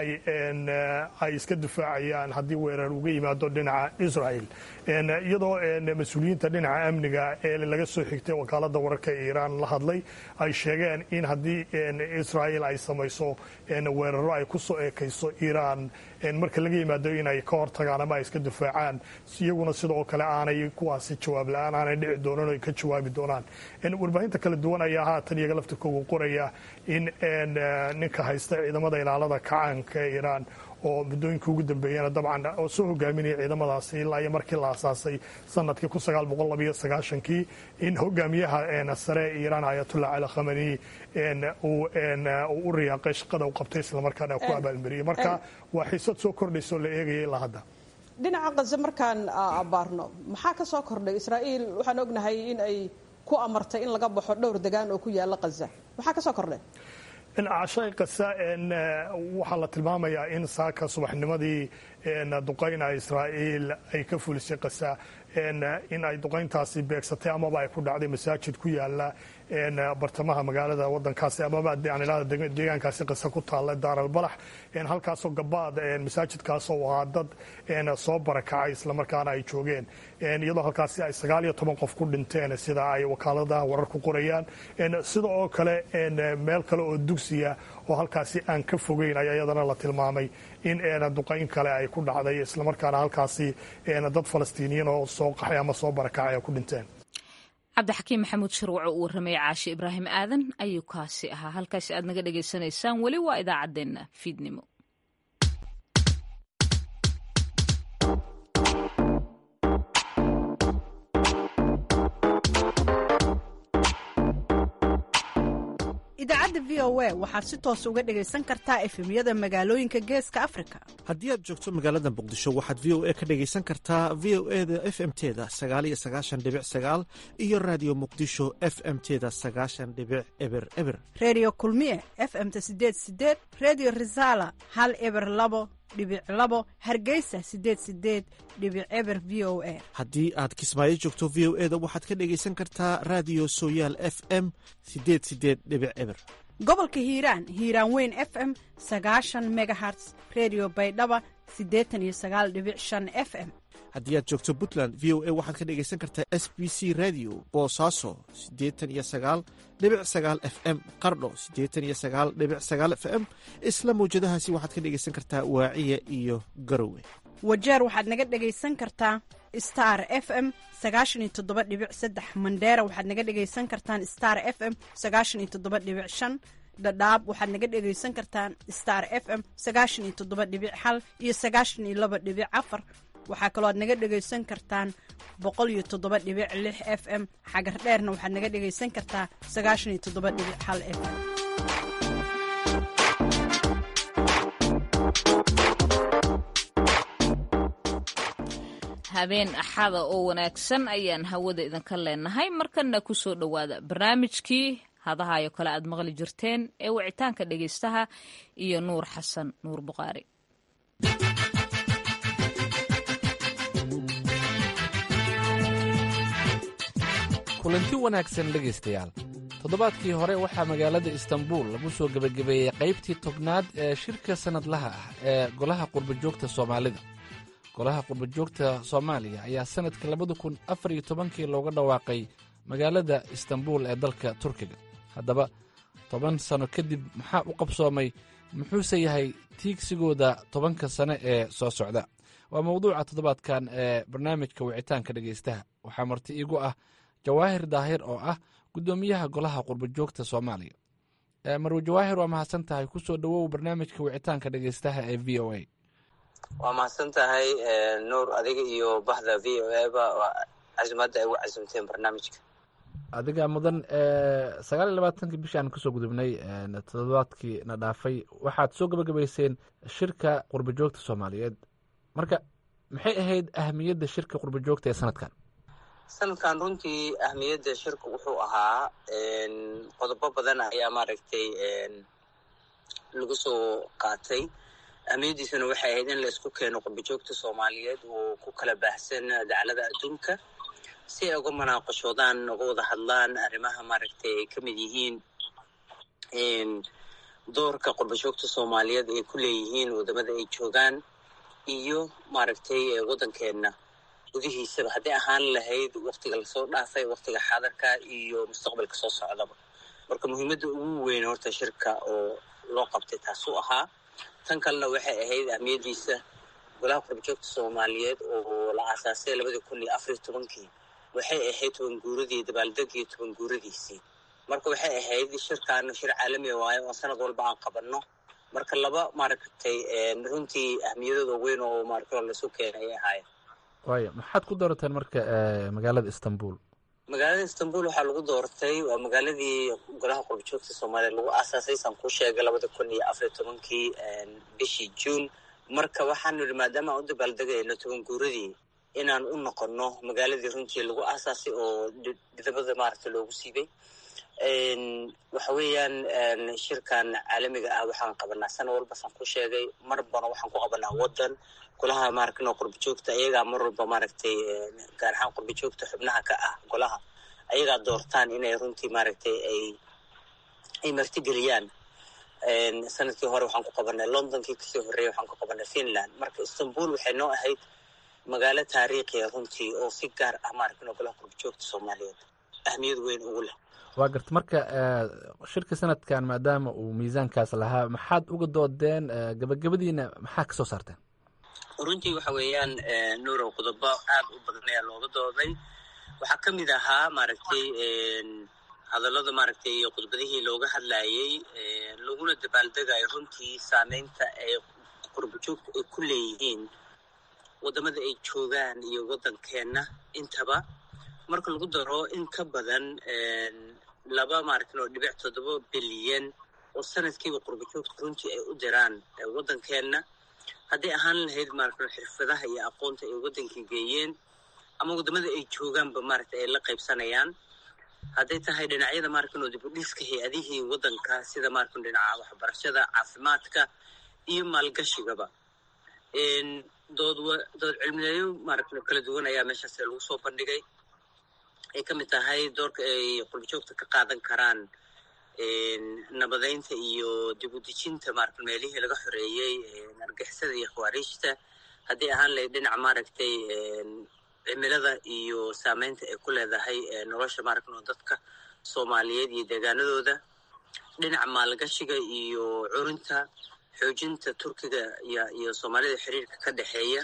ay iska difaacayaan haddii weerar uga yimaado dhinaca israel iyadoo mas-uuliyiinta dhinaca amniga ee laga soo xigtay wakaalada wararka iiraan la hadlay ay sheegeen in haddii israel ay samayso weeraro ay ku soo eekayso iiraan marka laga yimaado inay ka hortagaan ama ay iska difaacaan iyaguna sidoo kale aanay kuwaasi jawaab la-aan aanay dhici doonan o ka jawaabi doonaan warbaahinta kala duwan ayaa haatan iyaga laftirkooga qoraya in ninka haysta ciidamada ilaalada kacaanka ee iiraan oo muddooyinka ugu dambeeyana dabcan oo soo hogaaminaya ciidamadaasi ilaa iyo markii la asaasay sanadkii kun sagaal boqol labayo sagaashankii in hogaamiyaha sare ee iiraan ayatullah cali khamani uu u riyaaqay shaqada u qabtay islamarkaana ku abaalmariyey marka waa xiisad soo kordhaysa oo la eegaya ilaa hadda dhinaca kaze markaan abaarno maxaa ka soo kordhay israa'iil waxaan ognahay in ay ku amartay in laga baxo dhowr degaan oo ku yaala kaza maxaa ka soo kordhay cashay kasa waxaa la tilmaamayaa in saaka subaxnimadii duqayna israa'iil ay ka fulisay kasa in ay duqayntaasi beegsatay amaba ay ku dhacday masaajid ku yaala bartamaha magaalada wadankaasi amaba deegaankaasi qisa ku taalla daaralbalax halkaasoo gabaad masaajidkaasoo ahaa dad soo barakacay islamarkaana ay joogeen iyadoo halkaasi ay sagaal iyo toban qof ku dhinteen sida ay wakaaladaha warar ku qorayaan sida oo kale meel kale oo dugsiya oo halkaasi aan ka fogeyn ayaa iyadana la tilmaamay in duqayn kale ay ku dhacday islamarkaana halkaasi dad falastiiniyiin oo soo qaxay ama soo barakacay ay ku dhinteen cabdixakiim maxamuud shirwaco uu warramaya caashi ibraahim aadan ayuu kaasi ahaa halkaasi aad naga dhagaysanaysaan weli waa idaacaddeenna fiidnimo idaacadda v o a waxaad si toos uga dhegaysan kartaa efemyada magaalooyinka geeska afrika haddii aad joogto magaalada muqdisho waxaad v o a ka dhegaysan kartaa v o e da f m teda sagaaliyo sagaashan dhibic sagaal iyo raadiyo muqdisho f m teda sagaashan dhibic eber eber reediyo kulmiye f m-ta sideed sideed reediyo risaala hal eber labo dhibic labo hargeysa sideed sideed dhibic eber v o a haddii aad kismaayo joogto v o e da waxaad ka dhegaysan kartaa raadiyo sooyaal f m sideed sideed dhibic eber gobolka hiiraan hiiraan weyn f m sagaashan megaherts redio baydhaba siddeetan iyo sagaal dhibic shan f m haddii aad joogto puntland v o a waxaad ka dhegaysan kartaa s b c radio boosaaso siddeetan iyo sagaal dhibic sagaal f m qardho siddeetan iyo sagaal dhibic sagaal f m isla mawjadahaasi waxaad ka dhegaysan kartaa waaciya iyo garowe wajeer waxaad naga dhegaysan kartaa star f m sagaashan iyo toddoba dhibic saddex mandheera waxaad naga dhegaysan kartaan star f m sagaashan iyo toddoba dhibic shan dhadhaab waxaad naga dhegaysan kartaan star f m sagaashan iyo toddoba dhibic hal iyo sagaashan iyo laba dhibic afar waxaa kaloo aad naga dhegaysan kartaan boqol iyo toddoba dhibic lix f m xagar dheerna waxaad naga dhegaysan kartaa sagaashan iyo toddoba dhibic hal f m habeen axada oo wanaagsan ayaan hawada idinka leenahay markanna ku soo dhowaada barnaamijkii hadahayo kale aad maqli jirteen ee wicitaanka dhegaystaha iyo nuur xasan nuur buqaari kulanti wanaagsan dhegaystayaal toddobaadkii hore waxaa magaalada istanbul lagu soo gebagabeeyey qaybtii tobnaad ee shirka sannadlaha ah ee golaha qurbajoogta soomaalida golaha qurbajoogta soomaaliya ayaa sannadka labada kun afar iyo tobankii looga dhawaaqay magaalada istanbul ee dalka turkiga haddaba toban sanno kadib maxaa u qabsoomay muxuuse yahay tiigsigooda tobanka sane ee soo socda waa mawduuca toddobaadkan ee barnaamijka wicitaanka dhegaystaha waxaa marti iigu ah jawaahir daahir oo ah guddoomiyaha golaha qurbajoogta soomaaliya marwe jawaahir waa mahadsan tahay ku soo dhowow barnaamijka wicitaanka dhegaystaha ee v o a waa mahadsan tahay nuur adiga iyo baxda v o a ba casimadda ay ugu casimteen barnaamijka adiga mudan sagaal iyo labaatankii bishii aan kasoo gudubnay toddobaadkii na dhaafay waxaad soo gabagabayseen shirka qurbajoogta soomaaliyeed marka maxay ahayd ahamiyadda shirka qurbajoogta ee sanadkan sanadkan runtii ahmiyadda shirka wuxuu ahaa qodobo badan ayaa maaragtay lagu soo qaatay ahmiyaddiisuna waxay ahayd in la isku keeno qurbajoogta soomaaliyeed oo ku kala baahsan dacalada adduunka si ay uga manaaqashoodaan uga wada hadlaan arrimaha maaragtay ay ka mid yihiin doorka qurbajoogta soomaaliyeed ay ku leeyihiin wadamada ay joogaan iyo maaragtay waddankeenna gudihiisaba hadday ahaan lahayd waktiga lasoo dhaafay waktiga xaadarka iyo mustaqbalka soo socdaba marka muhiimadda ugu weyn horta shirka oo loo qabtay taasuu ahaa tan kalena waxay ahayd ahmiyaddiisa golaha qurbajoogta soomaaliyeed oo la aasaasay labadii kun iyo afariyo tobankii waxay ahayd tobanguuradii dabaaldegii tobanguuradiisii marka waxay ahayd shirkaana shir caalami waayo oo sanad walba aan qabanno marka laba maaragtay runtii ahmiyadooda weyn oo maaragtay laisu keenay ay ahaayeen waaya maxaad ku doorateen marka magaalada istanbul magaalada istanbul waxaa lagu doortay waa magaaladii golaha qurbajoogta soomaaliya lagu aasaasay saan kuu sheegay labada kun iyo afariyo tobankii bishii juun marka waxaanu yidhi maadaama aan u dabaaldegayno toban guuradii inaan u noqonno magaaladii runtii lagu aasaasay oo dhidabada maaragta loogu siibay waxa weeyaan shirkan caalamiga ah waxaan qabanaa sana walba saan ku sheegay mar bana waxaan ku qabanaa waddan golaha maaragno qurbajoogta iyagaa mar walba maaragtay gaar ahaan qurbajoogta xubnaha ka ah golaha ayagaa doortaan inay runtii maaragtay ay ay martigeliyaan sanadkii hore waxaan ku qabanay londonkii kasii horreeyay waxaan ku qabanay finland marka istanbul waxay noo ahayd magaalo taariikhiya runtii oo si gaar ah maaragtay golaha qurbajoogta soomaaliyeed ahmiyad weyn ugu leh waa garta marka shirka sanadkan maadaama uu miisaankaas lahaa maxaad uga doodeen gabagabadiina maxaa ka soo saarteen runtii waxa weeyaan nuurow qodobo aad u badan ayaa looga dooday waxaa ka mid ahaa maaragtay hadallada maaragtay iyo khudbadihii looga hadlayey laguna dabaaldegayo runtii saameynta ay qurbajoogta ay ku leeyihiin waddamada ay joogaan iyo waddankeenna intaba marka lagu daro in ka badan laba maaragtay oo dhibic toddoba bilyan oo sanadkiiba qurbajoogta runtii ay u diraan waddankeenna hadday ahaan lahayd maaragtay xirfadaha iyo aqoonta ay waddankii geeyeen ama waddamada ay joogaanba maaragtay ay la qaybsanayaan hadday tahay dhinacyada maaragtay oo dibudhiska hay-adihii waddanka sida maaragtay dhinaca waxbarashada caafimaadka iyo maalgashigaba dood dood cilmiyeeyo maaragtay kala duwan ayaa meeshaas lagu soo bandhigay ay ka mid tahay doorka ay qurbajoogta ka qaadan karaan nabadeynta iyo dib u dejinta maaragtay meelihii laga xoreeyey argixisada iyo khawaariijta haddii ahaan lahayd dhinaca maaragtay cimilada iyo saameynta ay ku leedahay nolosha maaragtay oo dadka soomaaliyeed iyo deegaanadooda dhinaca maalgashiga iyo curinta xoojinta turkiga iyo iyo soomaalida xiriirka ka dhexeeya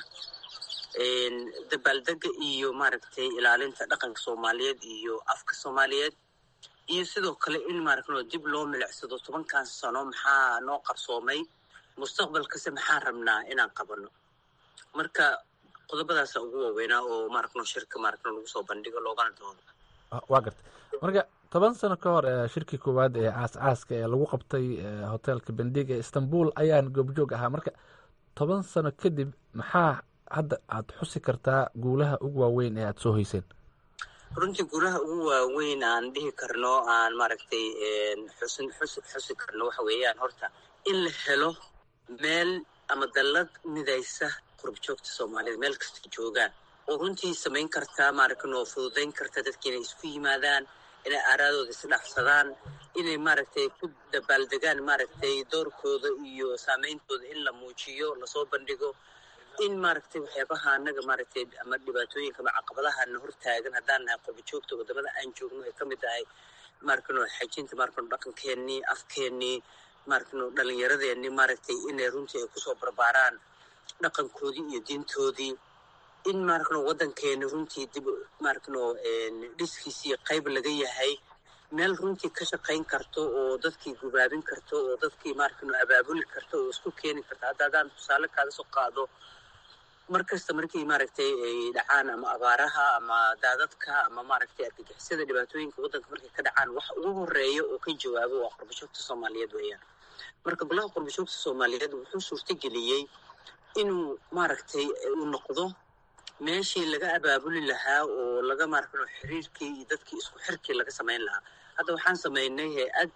dabaaldega iyo maaragtay ilaalinta dhaqanka soomaaliyeed iyo afka soomaaliyeed iyo sidoo kale in maaragtay dib loo milicsado tobankan sano maxaa noo qarsoomay mustaqbalkase maxaan rabnaa inaan qabano marka qodobadaasa ugu waaweynaa oo maaragtay shirka maaragtay lagu soo bandhigo loogana doodo waa garta marka toban sano ka hor shirkii koowaad ee caas caaska ee lagu qabtay hoteelka bendig ee istanbul ayaan goobjoog ahaa marka toban sano kadib maxaa hadda aad xusi kartaa guulaha ugu waaweyn ee aada soo hoyseen runtii guulaha ugu waaweyn aan dhihi karno aan maaragtay xusin xusi xusi karno waxa weeyaan horta in la helo meel ama dallad midaysa qurbajoogta soomaaliyed meel kasta joogaan oo runtii samayn kartaa maaragtay oo fududayn karta dadki inay isku yimaadaan inay aaraadooda isdhaafsadaan inay maaragtay ku dabaaldegaan maaragtay doorkooda iyo saameyntooda in la muujiyo lasoo bandhigo in maaragtay waxyaabaha anaga maaragtay ama dhibaatooyinka ama caqabadahana hortaagan haddaan nahay qurbajoogta wadamada aan joogno ay ka mid tahay maaragtay xajinta maaragtay dhaqankeenii afkeenii maaragtay dhalinyaradeenii maaragtay inay runtii ay kusoo barbaaraan dhaqankoodii iyo diintoodii in maaragtay waddankeeni runtii dib maaragtay dhiskiisii qayb laga yahay meel runtii ka shaqayn karto oo dadkii gubaabin karto oo dadkii maaragtay abaabuli karto oo isku keeni karto hadda haddaan tusaale kaaga soo qaado mar kasta markii maaragtay ay dhacaan ama abaaraha ama daadadka ama maaragtay argagixisada dhibaatooyinka waddanka markay ka dhacaan wax ugu horeeya oo ka jawaabo waa qurbajoogta soomaaliyeed weeyaan marka golaha qurbajoogta soomaaliyeed wuxuu suurtageliyey inuu maaragtay uu noqdo meeshii laga abaabuli lahaa oo laga maaragtay xiriirkii iyo dadkii isku xirkii laga samayn lahaa hadda waxaan samaynay hay-ad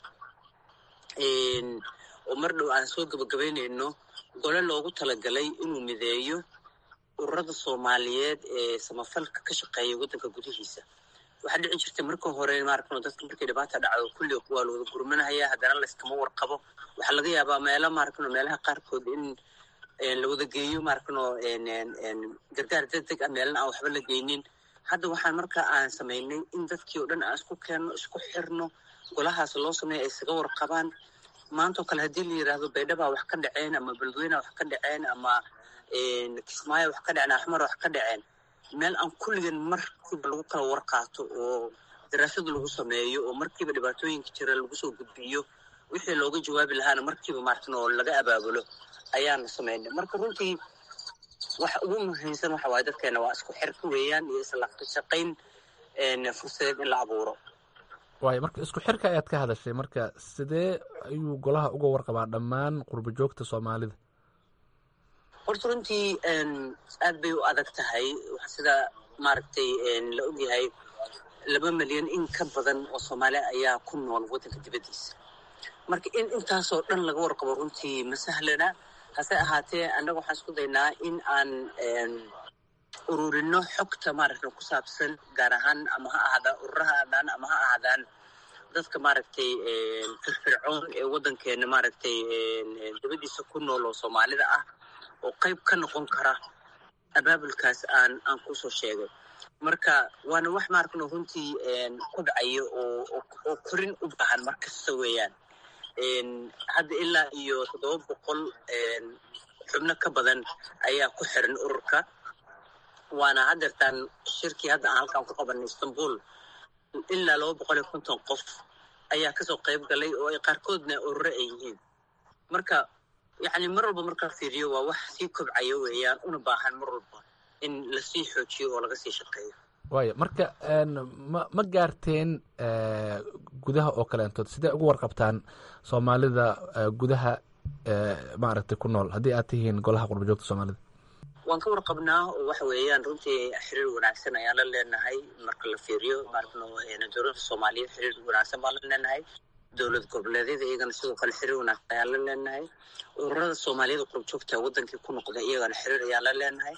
oo mar dhow aan soo gabagabaynayno gole loogu talagalay inuu mideeyo ururada soomaaliyeed ee samafalka ka shaqeeya waddanka gudihiisa waxaa dhici jirtay marka hore maaragtay dadka markay dhibaata dhacdo kulli waa la wada gurmanahaya haddana layskama warqabo waxaa laga yaabaa meelo maaragtay meelaha qaarkood in la wada geeyo maaragtay gargaar degdeg ah meelana aan waxba la geynin hadda waxaan marka aan samaynay in dadkii oo dhan aan isku keenno isku xirno golahaas loo sameeya ay isaga warqabaan maantao kale haddii la yidhaahdo baydhabaa wax ka dhaceen ama beledweyneha wax ka dhaceen ama kismaayo wax ka dhaceen axmar wax ka dhaceen meel aan kulligan markiiba lagu kala warqaato oo daraasad lagu sameeyo oo markiiba dhibaatooyinka jira lagu soo gudbiyo wixii looga jawaabi lahaana markiiba maaragtan oo laga abaabulo ayaana samaynay marka runtii waxa ugu muhiimsan waxa waaye dadkeena waa isku xirka weeyaan iyo isla shaqayn fursadeed in la abuuro waayo marka isku xirka ayaad ka hadashay marka sidee ayuu golaha uga warqabaa dhammaan qurba joogta soomaalida horta runtii aad bay u adag tahay sida maaragtay la ogyahay laba milyan in ka badan oo soomaali ayaa ku nool waddanka dibaddiisa marka in intaasoo dhan laga warqabo runtii ma sahlana hase ahaatee annaga waxaan isku daynaa in aan ururino xogta maaragtay ku saabsan gaar ahaan ama ha ahaadaan ururaha aadaan ama ha ahaadaan dadka maaragtay firfircoon ee waddankeena maaragtay dabadiisa ku nool oo soomaalida ah oo qayb ka noqon kara abaabulkaas aan aan kusoo sheegay marka waana wax maaragno runtii ku dhacayo oo oo korin u baahan mar kasta weeyaan hadda ilaa iyo toddoba boqol xubno ka badan ayaa ku xiran ururka waana haddeertaan shirkii hadda aan halkaan ku qabanay istanbul ilaa laba boqol iyo konton qof ayaa kasoo qayb galay oo ay qaarkoodna ururo ay yihiin marka yacni mar walba markaa fiiriyo waa wax sii kobcayo weeyaan una baahan mar walba in lasii xoojiyo oo laga sii shaqeeyo waaya marka ma ma gaarteen gudaha oo kaleentood sidee ugu warqabtaan soomaalida gudaha maaragtay ku nool haddii aad tihiin golaha qurbajoogta soomaalida waan ka warqabnaa oo waxa weeyaan runtii xiriir wanaagsan ayaan la leenahay marka la fiiriyo maaragno dowladda soomaaliyeed xiriir wanaagsan baan la leenahay dowlad goboleedyada iyagana sidoo kale xiriir wanaagsan ayaan la leenahay ururada soomaaliyada qurbajoogta wadankii ku noqda iyagana xiriir ayaan la leenahay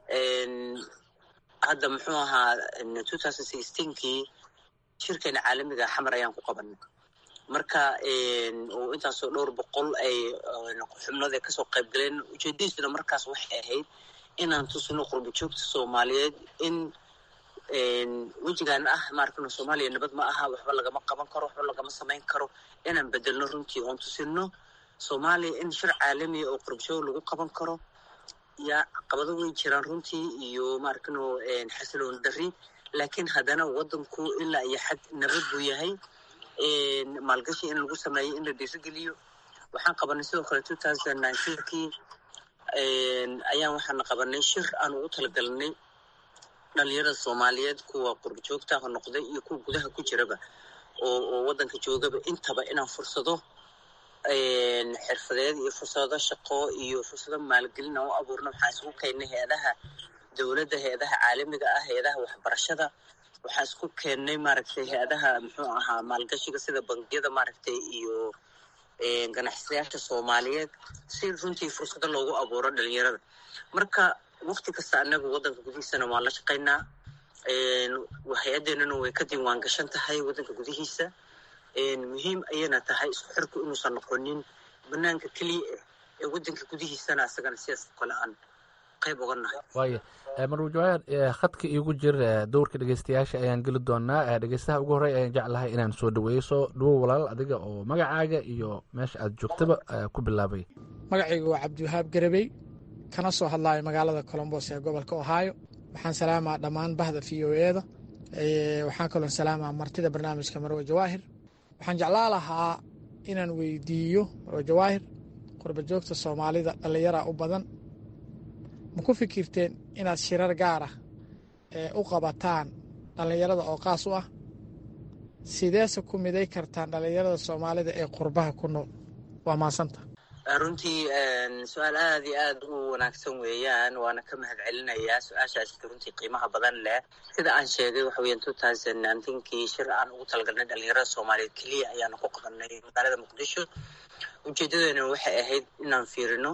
hadda muxuu ahaa two thousand sixteenkii shirkeena caalamiga xamar ayaan ku qabanay marka oo intaasoo dhowr boqol ay xubnood ay kasoo qayb galeen ujeedadiisuna markaas waxay ahayd inaan tusino qurbajoogta soomaaliyeed in wejigan ah maaragtay soomaaliya nabad ma aha waxba lagama qaban karo waxba lagama samayn karo inaan bedelno runtii oon tusino soomaaliya in shir caalamiya oo qurbajoog lagu qaban karo yaa caqabado weyn jiraan runtii iyo maaragtano xasiloon dari laakiin haddana wadanku ilaa iyo xad nabad buu yahay maalgashi in lagu sameeyo in la dhiirigeliyo waxaan qabanay sidoo kale two thousand nineteenkii ayaan waxaana qabanay shir aan ugu talagalnay dhalinyarada soomaaliyeed kuwa qurbajoogta ha noqday iyo kuwa gudaha ku jiraba oo oo waddanka joogaba intaba inaan fursado xirfadeed iyo fursado shaqo iyo fursado maalgelin aan u abuurno waxaan isku keennay hay-adaha dowladda hay-adaha caalamiga ah hay-adaha waxbarashada waxaan isku keennay maaragtay hay-adaha muxuu ahaa maalgashiga sida bangiyada maaragtay iyo ganacsadayaasha soomaaliyeed si runtii fursado loogu abuuro dhalinyarada marka wakti kasta anagu waddanka gudihiisana waan la shaqaynaa hay-addeenana way ka diiwaan gashan tahay waddanka gudihiisa muhiim ayayna tahay isku xirku inuusan noqonin banaanka keliya ah ee waddanka gudihiisana isagana sidaas oo kale aan qayb uga nahay waaya marwa jawaahir khadka iigu jir dowrka dhegeystayaasha ayaan geli doonaa dhegeystaha ugu horey ayaan jeclahay inaan soo dhaweeyo soo dhawow walaal adiga oo magacaaga iyo meesha aad joogtaba ku bilaabay magacayga waa cabdiwahaab garabey kana soo hadlaayo magaalada colombos ee gobolka ohio waxaan salaamaa dhammaan bahda v o eda waxaan kaloon salaamaa martida barnaamijka marwe jawaahir waxaan jeclaa lahaa inaan weydiiyo marwe jawaahir qurbajoogta soomaalida dhallinyara u badan ma ku fikirteen inaad shirar gaar ah ee u qabataan dhallinyarada oo qaas u ah sideese ku miday kartaan dhallinyarada soomaalida ee qurbaha ku nool waa maasanta runtii su-aal aada iyo aada u wanaagsan weeyaan waana ka mahad celinayaa su-aashaas runtii qiimaha badan leh sida aan sheegay waxa weeyaan two thousand nineteenkii shir aan ugu talagalnay dhalinyarada soomaaliyeed keliya ayaanu ku qabanay magaalada muqdisho ujeedadeena waxay ahayd inaan fiirino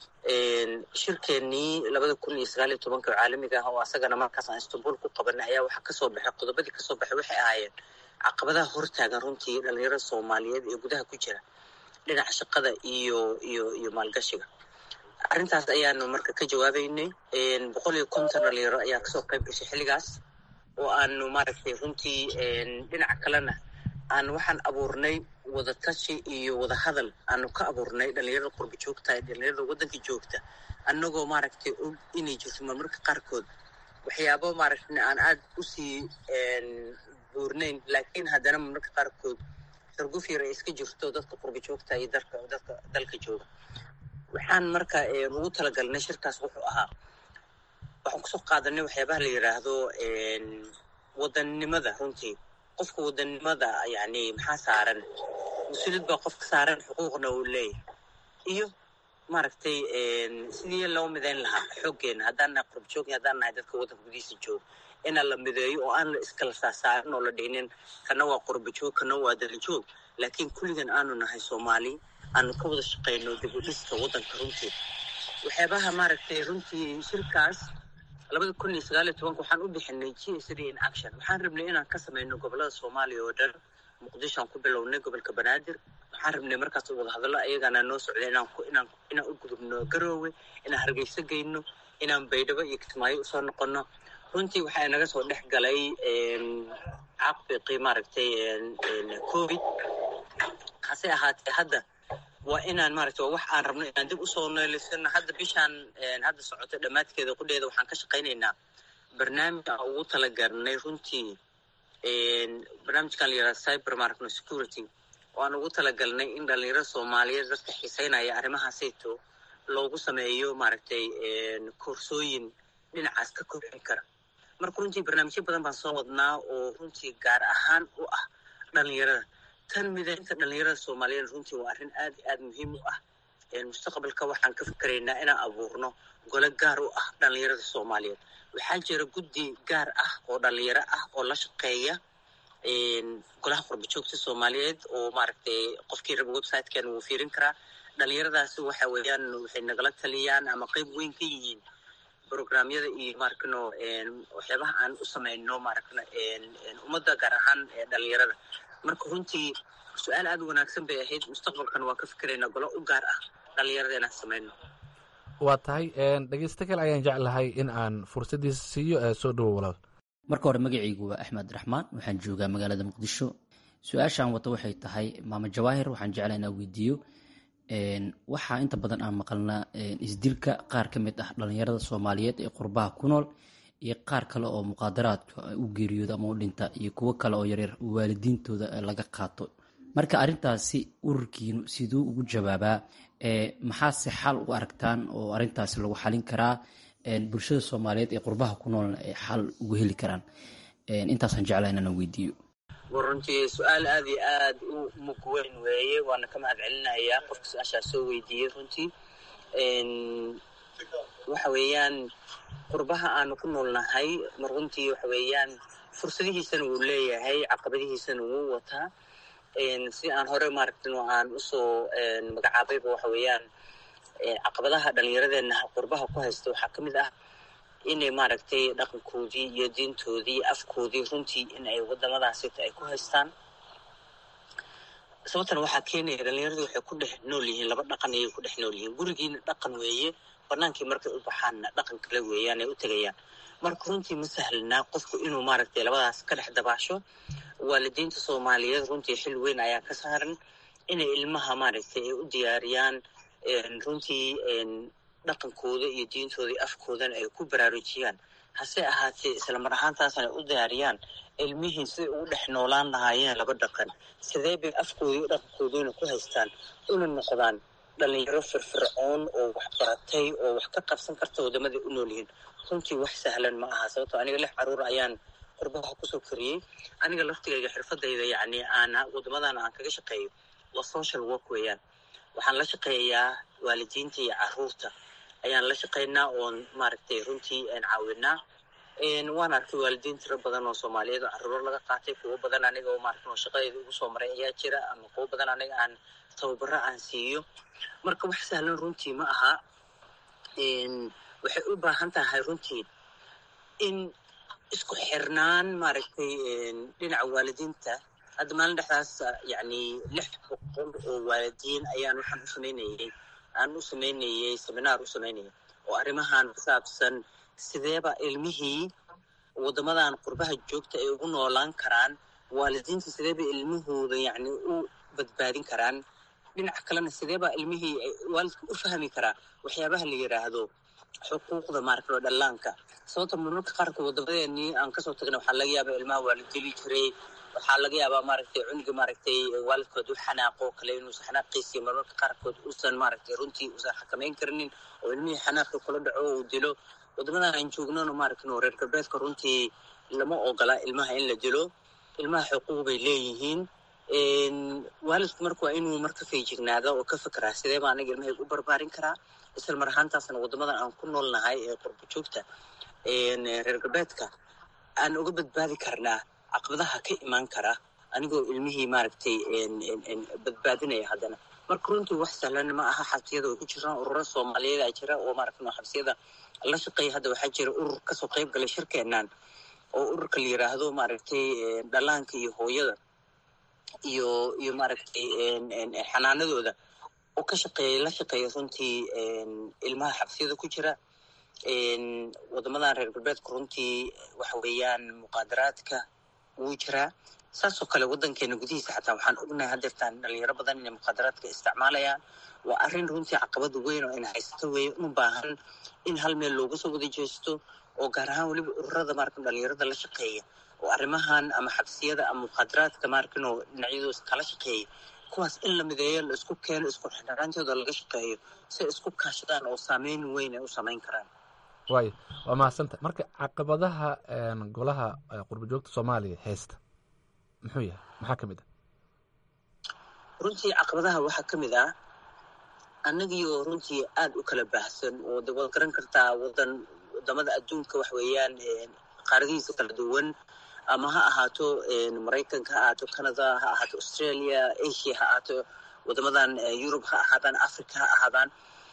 shirkeenii labada kun iyo sagaal iyo tobanka oo caalamiga ah oo asagana markaas aan istanbul ku qabanay ayaa waxaa kasoo baxay qodobadii kasoo baxay waxay ahaayeen caqabadaha hortaagan runtii dhalinyarada soomaaliyeed ee gudaha ku jira dhinaca shaqada iyo iyo iyo maalgashiga arrintaas ayaanu marka ka jawaabeynay boqol iyo konton dhalinyaro ayaa kasoo qayb gashay xilligaas oo aanu maaragtay runtii dhinaca kalena aan waxaan abuurnay wadatashi iyo wadahadal aanu ka abuurnay dhalinyarada qurba joogta dhalinyarada waddanka joogta annagoo maaragtay og inay jirto marmarka qaarkood waxyaabo maaragtay aan aada usii buurnayn laakiin haddana marmarka qaarkood sarguf yar ay iska jirto dadka qurba joogta iyo dalka dadka dalka jooga waxaan marka ugu talagalnay shirkaas wuxuu ahaa waxaan kusoo qaadanay waxyaabaha la yidhaahdo wadannimada runtii qofka wadannimada yani maxaa saaran mas-uuliyad baa qofka saaran xuquuqna uu leeyahay iyo maaragtay sidii loo midayn lahaa xooggeena haddaan nahay qurba joog haddaan nahay dadka waddanka gudihiisa jooga inaan la mideeyo oo aan la iskala saasaarin oo la dhihinin kana waa qurba joog kana waa dali joog laakiin kulligan aanu nahay soomaali aanu ka wada shaqayno dib u dhiska waddanka runtii waxyaabaha maaragtay runtii shirkaas labada kun iyo sagaal iyo tobanka waxaan u bixinay g s d in action waxaan rabnay inaan ka samayno gobolada soomaaliya oo dhan muqdishoaan ku bilownay gobolka banaadir waxaan rabnay markaas wada hadallo ayagana noo socday inaan inaan inaan u gudubno garoowe inaan hargeyso geyno inaan baydhabo iyo kismaayo usoo noqono runtii waxaa naga soo dhex galay caaqiqii maaragtay covid hase ahaatee hadda waa inaan maaragtay waa wax aan rabno inaan dib usoo neelisano hadda bishaan hadda socoto dhammaadkeeda qudheeda waxaan ka shaqaynaynaa barnaamij aan ugu talagalnay runtii barnaamijkan la yihahda cyber maragno security oo aan ugu talagalnay in dhalinyarada soomaaliyeed dadka xiiseynaya arrimahaasayto loogu sameeyo maaragtay koorsooyin dhinacaas ka kobcin kara marka runtii barnaamijyo badan baan soo wadnaa oo runtii gaar ahaan u ah dhalinyarada tan midaynta dhalinyarada soomaaliyeed runtii waa arrin aad iyo aad muhiim u ah mustaqbalka waxaan ka fikeraynaa inaan abuurno gole gaar u ah dhalinyarada soomaaliyeed waxaa jira guddi gaar ah oo dhalinyaro ah oo la shaqeeya golaha qurbajoogta soomaaliyeed oo maaragtay qofkii raba websitekeena wuu fiirin karaa dhalinyaradaasi waxa weeyaan waxay nagala taliyaan ama qeyb weyn ka yihiin programyada iyo maaragno waxyaabaha aan u samayno maaragna ummadda gaar ahaan dhalinyarada marka runtii su-aal aad u wanaagsan bay ahayd mustaqbalkan waan ka fikeraynaa golo u gaar ah dhalinyarada inaan samayno waa tahay dhegeysto kale ayaan jeclahay in aan fursaddiisa siiyo ee soo dhowo walaal marka hore magacaygu waa axmed raxmaan waxaan joogaa magaalada muqdisho su-aashaan wata waxay tahay maama jawaahir waxaan jeclaa inaan weydiiyo waxaa inta badan aan maqalnaa isdilka qaar ka mid ah dhalinyarada soomaaliyeed ee qurbaha ku nool iyo qaar kale oo muqaadaraadka u geeriyooda ama u dhinta iyo kuwo kale oo yaryar waalidiintooda laga qaato marka arrintaasi ururkiinu siduu ugu jawaabaa maxaase xal u aragtaan oo arrintaasi lagu xalin karaa bulshada soomaaliyeed ee qurbaha ku noolna ay xal ugu heli karaan intaasaan jeclaa inaan weydiiyo war runtii su-aal aad iyo aad u mug weyn weeye waana ka mahad celinayaa qofka su-aashaa soo weydiiyey runtii waxa weeyaan qurbaha aanu ku noolnahay mar runtii waxa weeyaan fursadihiisana wuu leeyahay caqabadihiisana wuu wataa si aan hore maaragtin aan usoo magacaabayba waxa weeyaan caqabadaha dhallinyaradeenna qurbaha ku haysta waxaa ka mid ah inay maaragtay dhaqankoodii iyo diintoodii afkoodii runtii in ay wadamadaasita ay ku haystaan sababtan waxaa keenaya dhallinyaradii waxay ku dhex nool yihiin laba dhaqan ayay ku dhex nool yihiin gurigiina dhaqan weeye banaankii markay u baxaanna dhaqan kale weeyaan ay u tegayaan marka runtii ma sahlnaa qofku inuu maaragtay labadaas ka dhex dabaasho waalidiinta soomaaliyeed runtii xil weyn ayaa ka saaran inay ilmaha maaragtay ay u diyaariyaan runtii dhaqankooda iyo diintooda iyo afkoodana ay ku baraarujiyaan hase ahaatee isla mar ahaantaasna ay u diyaariyaan ilmihii siday ugu dhex noolaan lahaayeen laba dhaqan sidee bay afkoodii iyo dhaqankoodiina ku haystaan una noqdaan dhalinyaro firfircoon oo wax baratay oo wax ka qabsan karta wadamaday u nool yihiin runtii wax sahlan ma aha sababtoo aniga lix caruur ayaan qurbaha kusoo koriyey aniga laftigayga xirfadayda yacni aan wadamadan aan kaga shaqeeyo waa social work weeyaan waxaan la shaqeeyaa waalidiinta iyo caruurta ayaan la shaqaynaa oon maaragtay runtii caawinaa waan arkay waalidiin tiro badan oo soomaaliyeed oo caruuro laga qaatay kuwo badan aniga oo maaragta oo shaqadeeda ugu soo maray ayaa jira ama kuwo badan aniga aan tababaro aan siiyo marka wax sahlan runtii ma aha waxay u baahan tahay runtii in isku xirnaan maaragtay dhinaca waalidiinta hadda maalin dhexdaas yacni lix boqol oo waalidiin ayaan waxaan u samaynayay aan u samaynayay seminaar u samaynayay oo arrimahan ku saabsan sideeba ilmihii waddamadan qurbaha joogta ay ugu noolaan karaan waalidiinta sideeba ilmahooda yacni u badbaadin karaan dhinaca kalena sideeba ilmihii waalidka u fahmi karaa waxyaabaha la yidhaahdo xuquuqda maaragtay dhallaanka sababta marmarka qaarkood waddamadeenii aan kasoo tagna waxaa laga yaabaa ilmaha waa la dili jiray waxaa laga yaabaa maaragtay cunuga maaragtay waalidkood u xanaaqo kale inuusan xanaaqiisiyo marmarka qaarkood uusan maaragtay runtii uusan xakamayn karinin oo ilmihii xanaaqi kula dhaco uu dilo waddamadan aan joognona maaragtay reer galbeedka runtii lama ogola ilmaha in la dilo ilmaha xuquuq bay leeyihiin waalidku marka waa inuu marka feejignaada oo ka fekeraa sidee baa aniga ilmahayga u barbaarin karaa isla mar ahaantaasna waddamadan aan ku noolnahay ee qurbo joogta reer galbeedka aan uga badbaadi karnaa caqabadaha ka imaan kara anigoo ilmihii maaragtay badbaadinaya haddana marka runtii wax sahlan ma aha xabsiyada way ku jiraan ururo soomaaliyeed a jira oo maaragtay xabsiyada la shaqeeya hadda waxaa jira urur kasoo qayb galay shirkeenan oo ururka la yiraahdo maaragtay dhallaanka iyo hooyada iyo iyo maaragtay xanaanadooda oo ka shaqeeya la shaqeeya runtii ilmaha xabsiyada ku jira wadamadan reer galbeedka runtii waxa weeyaan muqaadaraadka wuu jiraa saasoo kale waddankeena gudihiisa xataa waxaan ognahay hadeertaan dhalinyaro badan inay muqaadaraadka isticmaalayaan waa arrin runtii caqabada weyn oo ina haysato weeye u baahan in hal meel looga soo wada jeesto oo gaar ahaan weliba ururada markan dhalinyarada la shaqeeya oo arrimahan ama xabsiyada ama muqaadaraadka markanoo dhinacyadooda kala shaqeeya kuwaas in la mideeyo la isku keeno isku xidhnaantooda laga shaqeeyo si ay isku kaashadaan oo saameyn weyn ay u samayn karaan waayo waa mahadsanta marka caqabadaha golaha qurbajoogta soomaaliya heesta muxuu yahay maxaa ka mid ah runtii caqabadaha waxaa ka mid ah annagiioo runtii aada u kala baahsan oo de waad garan kartaa wadan wadamada adduunka wax weeyaan qaaradihiisa kala duwan ama ha ahaato maraykanka ha ahaato canada ha ahaato australia asia ha ahaato wadamadan yurub ha ahaadaan africa ha ahaadaan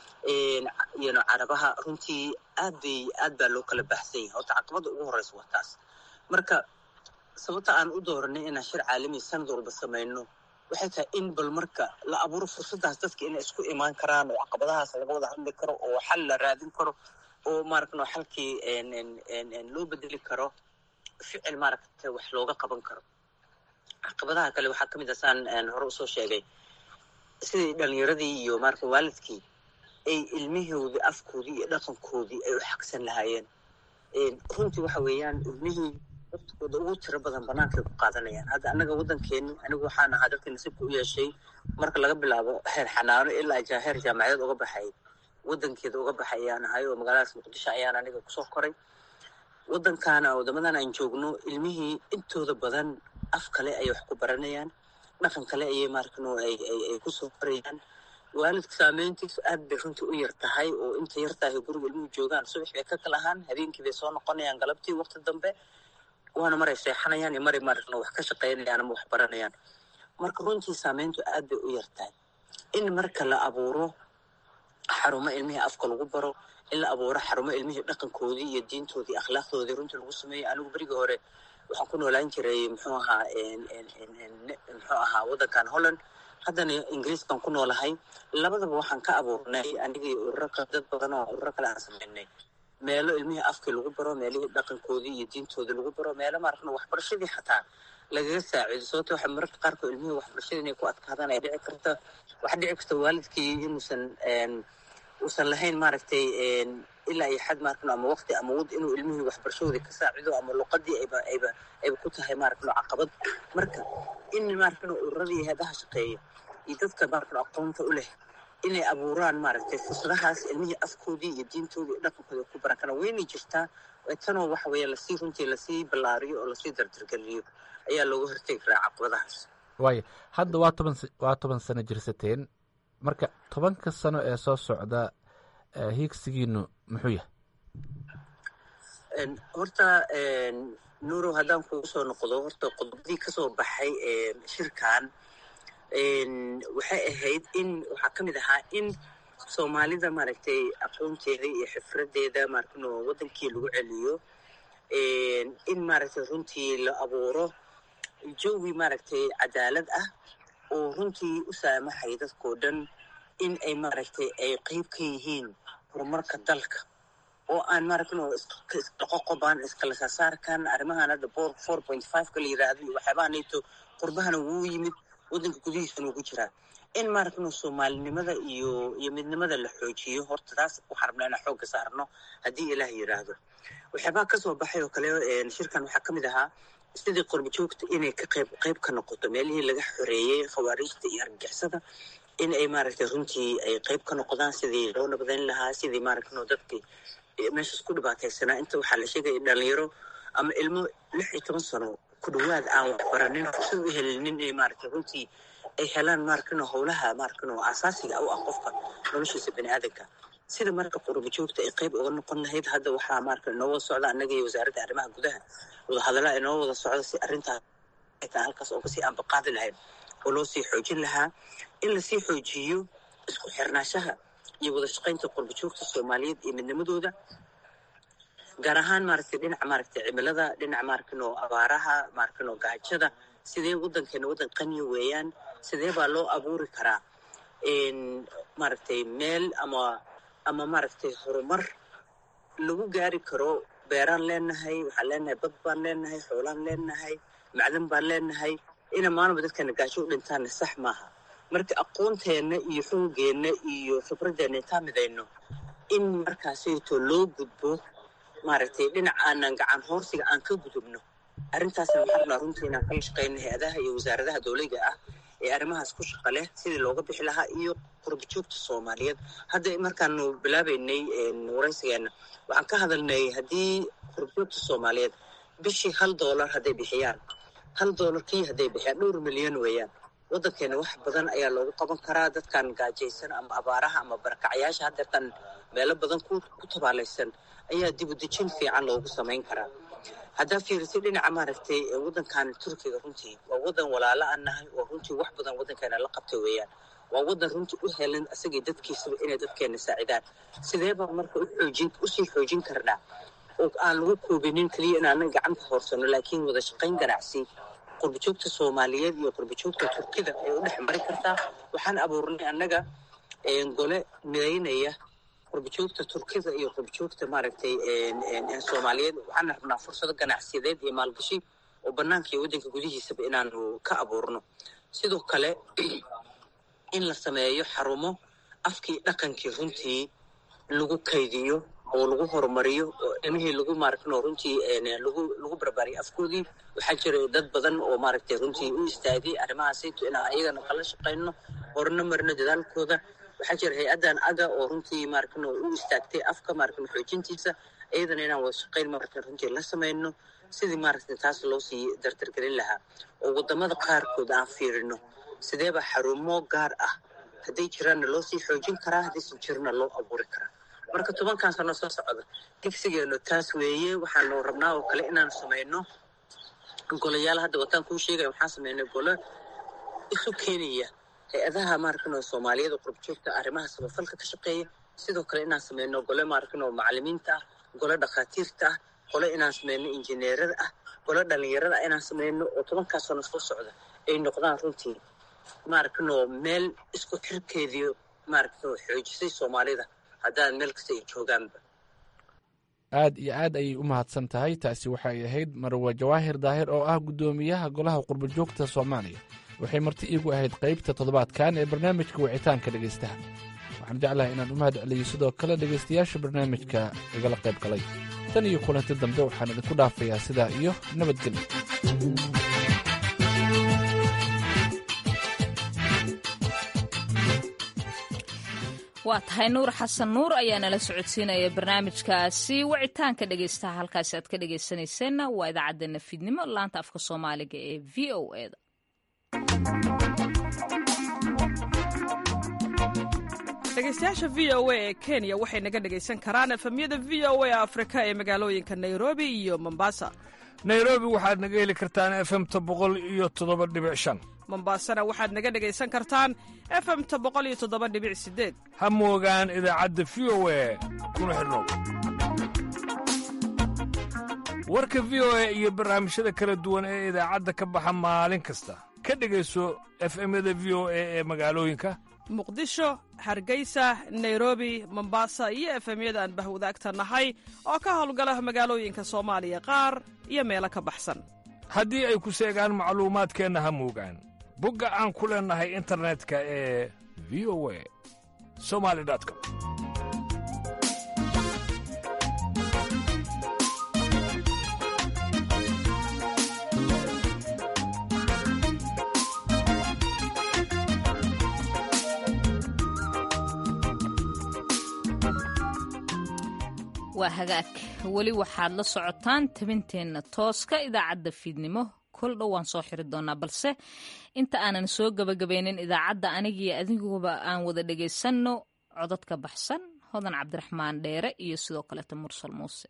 yano carabaha runtii aad bay aad baa loo kala baahsan yahay horta caqabada ugu horeysa waa taas marka sababta aan u dooranay inaan shir caalami sanad walba samayno waxay tahay in bal marka la abuuro fursadaas dadka inay isku imaan karaan oo caqabadahaas laga wada hadli karo oo xal la raadin karo oo maaragtay xalkii loo bedeli karo ficil maaragtay wax looga qaban karo caqabadaha kale waxaa ka mid ah saan hore usoo sheegay sidii dhalinyaradii iyo maaragtay waalidkii ay ilmihoodii afkoodii iyo dhaqankoodii ay u xaqsan lahaayeen runtii waxa weeyaan ilmihii waqtigooda ugu tiro badan banaankaay ku qaadanayaan hadda annaga waddankeeni anigu waxaan ahaa dadka nasiibka u yeeshay marka laga bilaabo heer xanaano ilaa heer jaamacadeed uga baxay waddankeeda uga baxay ayaan ahay oo magaaladaas muqdisho ayaan aniga kusoo koray waddankaana wadamadan aan joogno ilmihii intooda badan af kale ayay wax ku baranayaan dhaqan kale ayay maarkano ay kusoo korayaan waalidka saameyntiisu aad bay runtii u yar tahay oo inta yar tahay guriga ilmuhu joogaan subax bay ka kalahaan habeenkii bay soo noqonayaan galabtii waqti dambe waana maray seexanayaan iyo maray maaragna wax ka shaqaynayaan ama wax baranayaan marka runtii saameyntu aad bay u yar tahay in marka la abuuro xarumo ilmihii afka lagu baro in la abuuro xarumo ilmihii dhaqankoodii iyo diintoodii akhlaaqdoodii runtii lagu sameeyo anigu berigii hore waxaan ku noolaan jiray muxuu ahaa muxuu ahaa waddankan holland haddana ingiriiskan ku noolahay labadaba waxaan ka abuurnay anigii ururo dad badan oo ururo kale aan samaynay meelo ilmihii afkii lagu baro meelihii dhaqankoodii iyo diintoodii lagu baro meelo maaragna waxbarashadii xataa lagaga saaciido sababto waxa mararka qaarkood ilmihii waxbarashada inay ku adkaadaan ay dhici karta waxaa dhici karta waalidkii inuusan uusan lahayn maaragtay ilaa iyo xad maaragna ama waqti ama wad inuu ilmihii waxbarashadoodii ka saacido ama luqadii ayba ayba ayba ku tahay maaragna caqabad marka in maaragna ururadii heedaha shaqeeya iyo dadka maaragna aqoonta u leh inay abuuraan maaragtay fursadahaas ilmihii afkoodii iyo diintoodii iyo dhaqankooda ku baran karaan weynay jirtaa tanoo waxa weeye lasii runtii lasii ballaariyo oo lasii dardargeliyo ayaa looga hortegi karaa caqabadahaas waayo hadda waa toban waa toban sano jirsateen marka tobanka sano ee soo socda hiigsigiinu muxuu yahay horta nuurow haddaan kugu soo noqdo horta qodobadii kasoo baxay shirkan waxay ahayd in waxaa ka mid ahaa in soomaalida maaragtay aqoonteeda iyo xifradeeda maaragtay waddankii lagu celiyo in maaragtay runtii la abuuro jawi maaragtay cadaalad ah oo runtii u saamaxay dadkoo dhan in ay maaragtay ay qeyb ka yihiin horumarka dalka oo aan maaragtay isdhaqoqobaan iskala saasaarkan arrimahan hadda four point five-ka la yiraahdo iyo waxyaabaha nato qurbahana wuu yimid waddanka gudihiisana ugu jiraa in maaragtay soomaalinimada iyo iyo midnimada la xoojiyo horta taas waxaan rabnaa inaan xoogga saarno haddii ilaah yiraahdo waxyaabaha kasoo baxay oo kale shirkan waxaa ka mid ahaa sidii qorba joogta inay ka qayb qayb ka noqoto meelihii laga xoreeyey khawaariijta iyo argagixisada in ay maaragtay runtii ay qayb ka noqdaan sidii loo nabadayn lahaa sidii maaragtay dadkii meeshaas ku dhibaataysanaa inta waxaa la sheegaya dhalinyaro ama ilmo lix iyo toban sano ku dhawaad aan waxbaranin fursad u helinin inay maaragtay runtii ay helaan maaragtay howlaha maaragtay asaasiga u ah qofka noloshiisa bani aadanka sida marka qurba joogta ay qayb uga noqon lahayd hadda waxaa maaragtay inoo wada socda annaga iyo wasaaradda arrimaha gudaha wadahadallaa inoo wada socda si arrintaas halkaas oo kasii aanbaqaadi lahayd oo loo sii xoojin lahaa in lasii xoojiyo isku xirnaashaha iyo wada shaqaynta qurbajoogta soomaaliyeed iyo midnimadooda gaar ahaan maaragtay dhinaca maaragtay cimilada dhinaca maarkano abaaraha maarkano gaajada sidee waddankeena waddan qaniya weeyaan sidee baa loo abuuri karaa maaragtay meel ama ama maaragtay horumar lagu gaari karo beeraan leenahay waxaan leenahay bad baan leenahay xoolaan leenahay macdan baan leenahay ina maalinba dadkeena gaajo u dhintaanna sax maaha marka aqoonteenna iyo xoogeenna iyo khibradeenna intaan midayno in markaasayto loo gudbo maaragtay dhinac aanan gacan hoorsiga aan ka gudubno arrintaasna waxaan rabnaa runtii inaan kala shaqayno hay-adaha iyo wasaaradaha dowliga ah ee arrimahaas ku shaqa leh sidii looga bixi lahaa iyo qurbajoogta soomaaliyeed hadda markaanu bilaabaynay waraysigeena waxaan ka hadalnay haddii qurbajoogta soomaaliyeed bishii hal doolar hadday bixiyaan hal doolar kii hadday bixiyaan dhowr milyan weeyaan waddankeena wax badan ayaa loogu qaban karaa dadkan gaajaysan ama abaaraha ama barakacyaasha haddeertan meelo badan ku tabaalaysan ayaa dibudejin fiican loogu samayn karaa haddaa fiirisay dhinaca maaragtay waddankan turkiga runtii waa waddan walaalo aan nahay oo runtii wax badan waddankeena la qabtay weeyaan waa waddan runtii u helan asagii dadkiisaba inay dadkeena saacidaan sidee baa marka uxoojin usii xoojin karnaa oo aan lagu koobinin keliya inaanan gacanta hoorsano laakiin wada shaqayn ganacsi qurbajoogta soomaaliyeed iyo qurbajoogta turkida ay u dhex mari kartaa waxaan abuurnay annaga gole midaynaya qurbajoogta turkida iyo qurbajoogta maaragtay soomaaliyeed waxaan rabnaa fursado ganacsiyadeed iyo maalgashi oo bannaanka iyo waddanka gudihiisaba inaanu ka abuurno sidoo kale in la sameeyo xarumo afkii dhaqankii runtii lagu kaydiyo oo lagu horumariyo oo ilmihii lagu maaragtay runtii lagu lagu barbaariyo afkoodii waxaa jira dad badan oo maaragtay runtii u istaagay arrimahaasayto inaan ayagana kala shaqayno horna marino dadaalkooda waxaa jira hay-addan aga oo runtii maaragtay u istaagtay afka maaragtay xoojintiisa iyadana inaan wada shaqayn maaragtay runtii la samayno sidii maaragtay taas loo sii dardargelin lahaa oo waddamada qaarkood aan fiirino sideeba xarumo gaar ah hadday jiraanna loo sii xoojin karaa haddaysan jirna loo abuuri karaa marka tobankan sano soo socda digsigeenu taas weeye waxaanu rabnaa oo kale inaanu samayno golayaal hadda wataan kuu sheegaya waxaan samaynay golo isu keenaya hay-adaha maaragtay soomaaliyeed oo qurbajoogta arrimaha samafalka ka shaqeeya sidoo kale inaan samayno gole maaragtay macalimiinta ah gole dhakhaatiirta ah gole inaan samayno injineerada ah gole dhalinyarada ah inaan samayno oo tobankaa sano soo socda ay noqdaan runtii maaragtay meel isku xirkeediyo maaragtay xoojisay soomaalida haddaan meel kasta ay joogaanba aad iyo aad ayay u mahadsan tahay taasi waxay ahayd marwe jawaahir daahir oo ah guddoomiyaha golaha qurbajoogta soomaaliya waxay marti iigu ahayd qaybta toddobaadkan ee barnaamijka wicitaanka dhegaystaha waxaan jeclahay inaan u mahad celiyo sidoo kale dhegaystayaasha barnaamijka igala qayb galay tan iyo kulanti dambe waxaan idinku dhaafayaa sidaa iyo nabadgelyo waa tahay nuur xasan nuur ayaa nala socodsiinaya barnaamijkaasi wicitaanka dhegaystaha halkaasi aad ka dhegaysanayseena waa idaacaddeenna fiidnimo laanta afka soomaaliga ee v o eda dhegaystayaasha v o a ee kenya waxay naga dhegaysan karaan efemyada v o a afrika ee magaalooyinka nairobi iyo mombasa nairobi waxaad naga heli kartaan efemta boqol iyo toddoba dhibic shan mombasana waxaad naga dhegaysan kartaan efemta boqol iyo toddoba dhibic sideed ha moogaan idaacadda v o a kuna xidhnow warka v o a iyo barnaamijyada kala duwan ee idaacadda ka baxa maalin kasta ka dhegayso efemyada v o a ee magaalooyinka muqdisho hargeysa nairobi mombasa iyo efemyada aan bahwadaagta nahay oo ka howlgala magaalooyinka soomaaliya qaar iyo meelo ka baxsan haddii ay ku seegaan macluumaadkeenna ha moogaan bogga aan ku leennahay internetka ee v o a somali com waa hagaag weli waxaad la socotaan tabinteenna tooska idaacadda fiidnimo kol dhow waan soo xiri doonaa balse inta aanan soo gabagabaynin idaacadda anigiyo adiguba aan wada dhegaysanno codadka baxsan hodan cabdiraxmaan dheere iyo sidoo kaleeta mursal muuse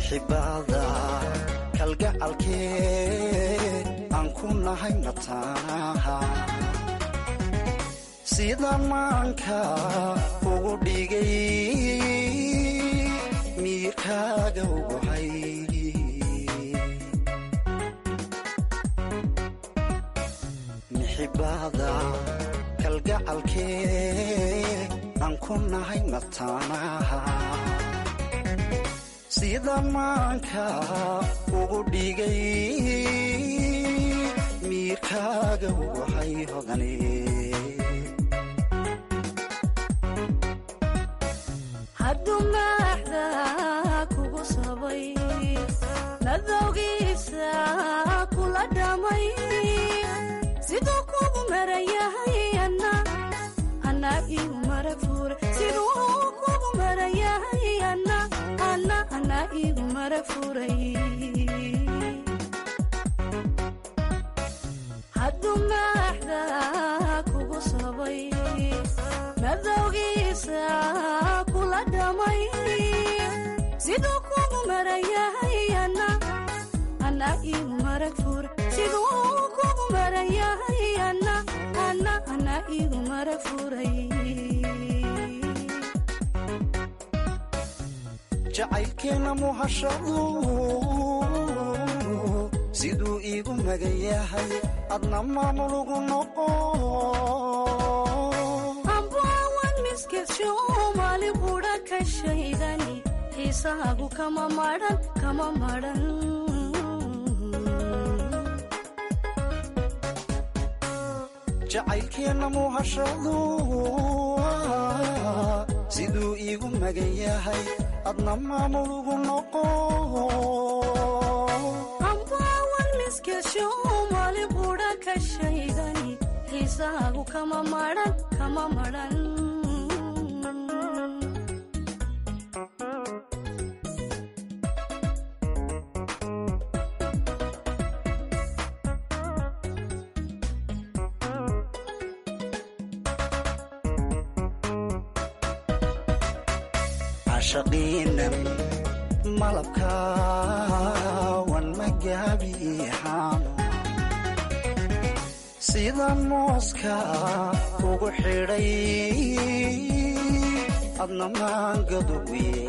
mixibada kalgacalkee aan ku nahay mataanaha sida maanka ugu dhigay miirkaaga uguhay mixibada kalgacalkee aan ku nahay mataanaha sida maanka ugu dhigay miirkaaga uguhay hodane hadduu maaxda kugu sabay nadowgiisa kula dhamay siduu kugu marayahay ana anaa igu marag fuura siduu kugu marayahay ana ana anaa igu marag furay hadduu maaxda kugu sabay nadowgiisa kula dhamay siduu kugu marayahay ana anaa igu marag fuura siduu kugu marayahay ana ana anaa igu marag furay jacaylkeenna muhashadu siduu iigu magan yahay adna maamulugu noqo ambaawan miskisho maali qudha ka shaydani xiisaagu kama madhan kama madhan jacaylkeenna muhashadu siduu iigu magan yahay adna maamulugu noqo ambaawan miskisho maali qudha ka shaydani xiisaagu kama madhan kama madhan cashaqiinan malabkaawan magaabiixaano sida mooska ugu xidhay adna maangaduguye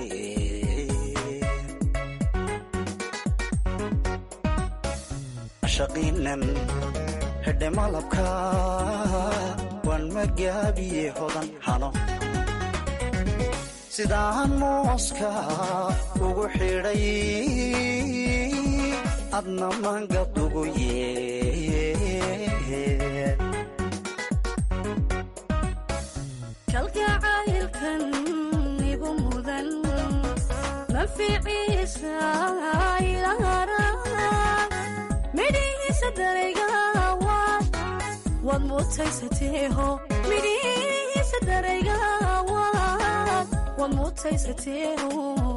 cashaqiinan hedhe malabka waan magaabiye hodan hano sidaan mooska ugu xidhay adna mangadugu yee kalgacaylkan igu mudan manficiisa ilaara midhihiisa daraygawaad waad mutaysateeho midhihiisa daraygawaad waad mutaysateeho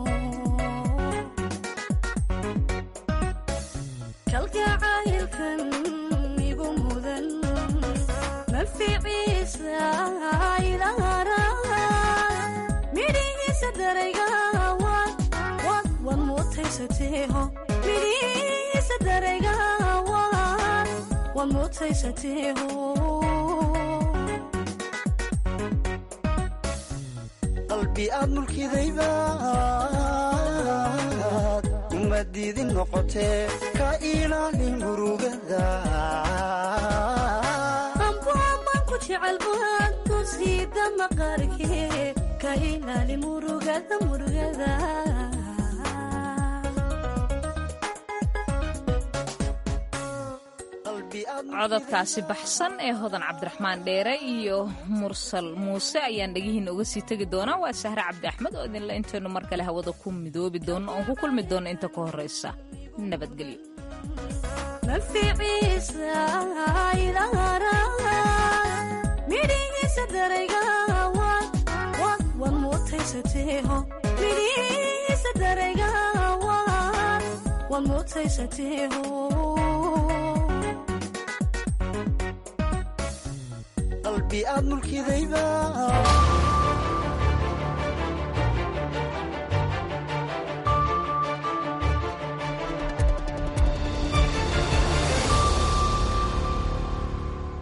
kalgacaylkan igu mudan manficiisa ilaara midhihiisa daraygawaad waad waad mutaysateeho midhihiisa daraygawaad waad mutaysateeho qalbi aad mulkidaybaad uma diidin noqotee ka ilaali murugada ambaaman ku jecel baad ku siida maqaarkee ka ilaali murugada murugada cododkaasi baxsan ee hodan cabdiraxmaan dheere iyo mursal muuse ayaan dhegihiina uga sii tegi doonaa waa sahre cabdi axmed oo idinle intaynu mar kale hawada ku midoobi doono oon ku kulmi doono inta ka horraysa nabadgelyo manficiisa ilaara midhihiisa daraygawaad waad waad mutaysateeho midhihiisa daraygawaad waad mutaysateeho qalbi aad mulkidaybaad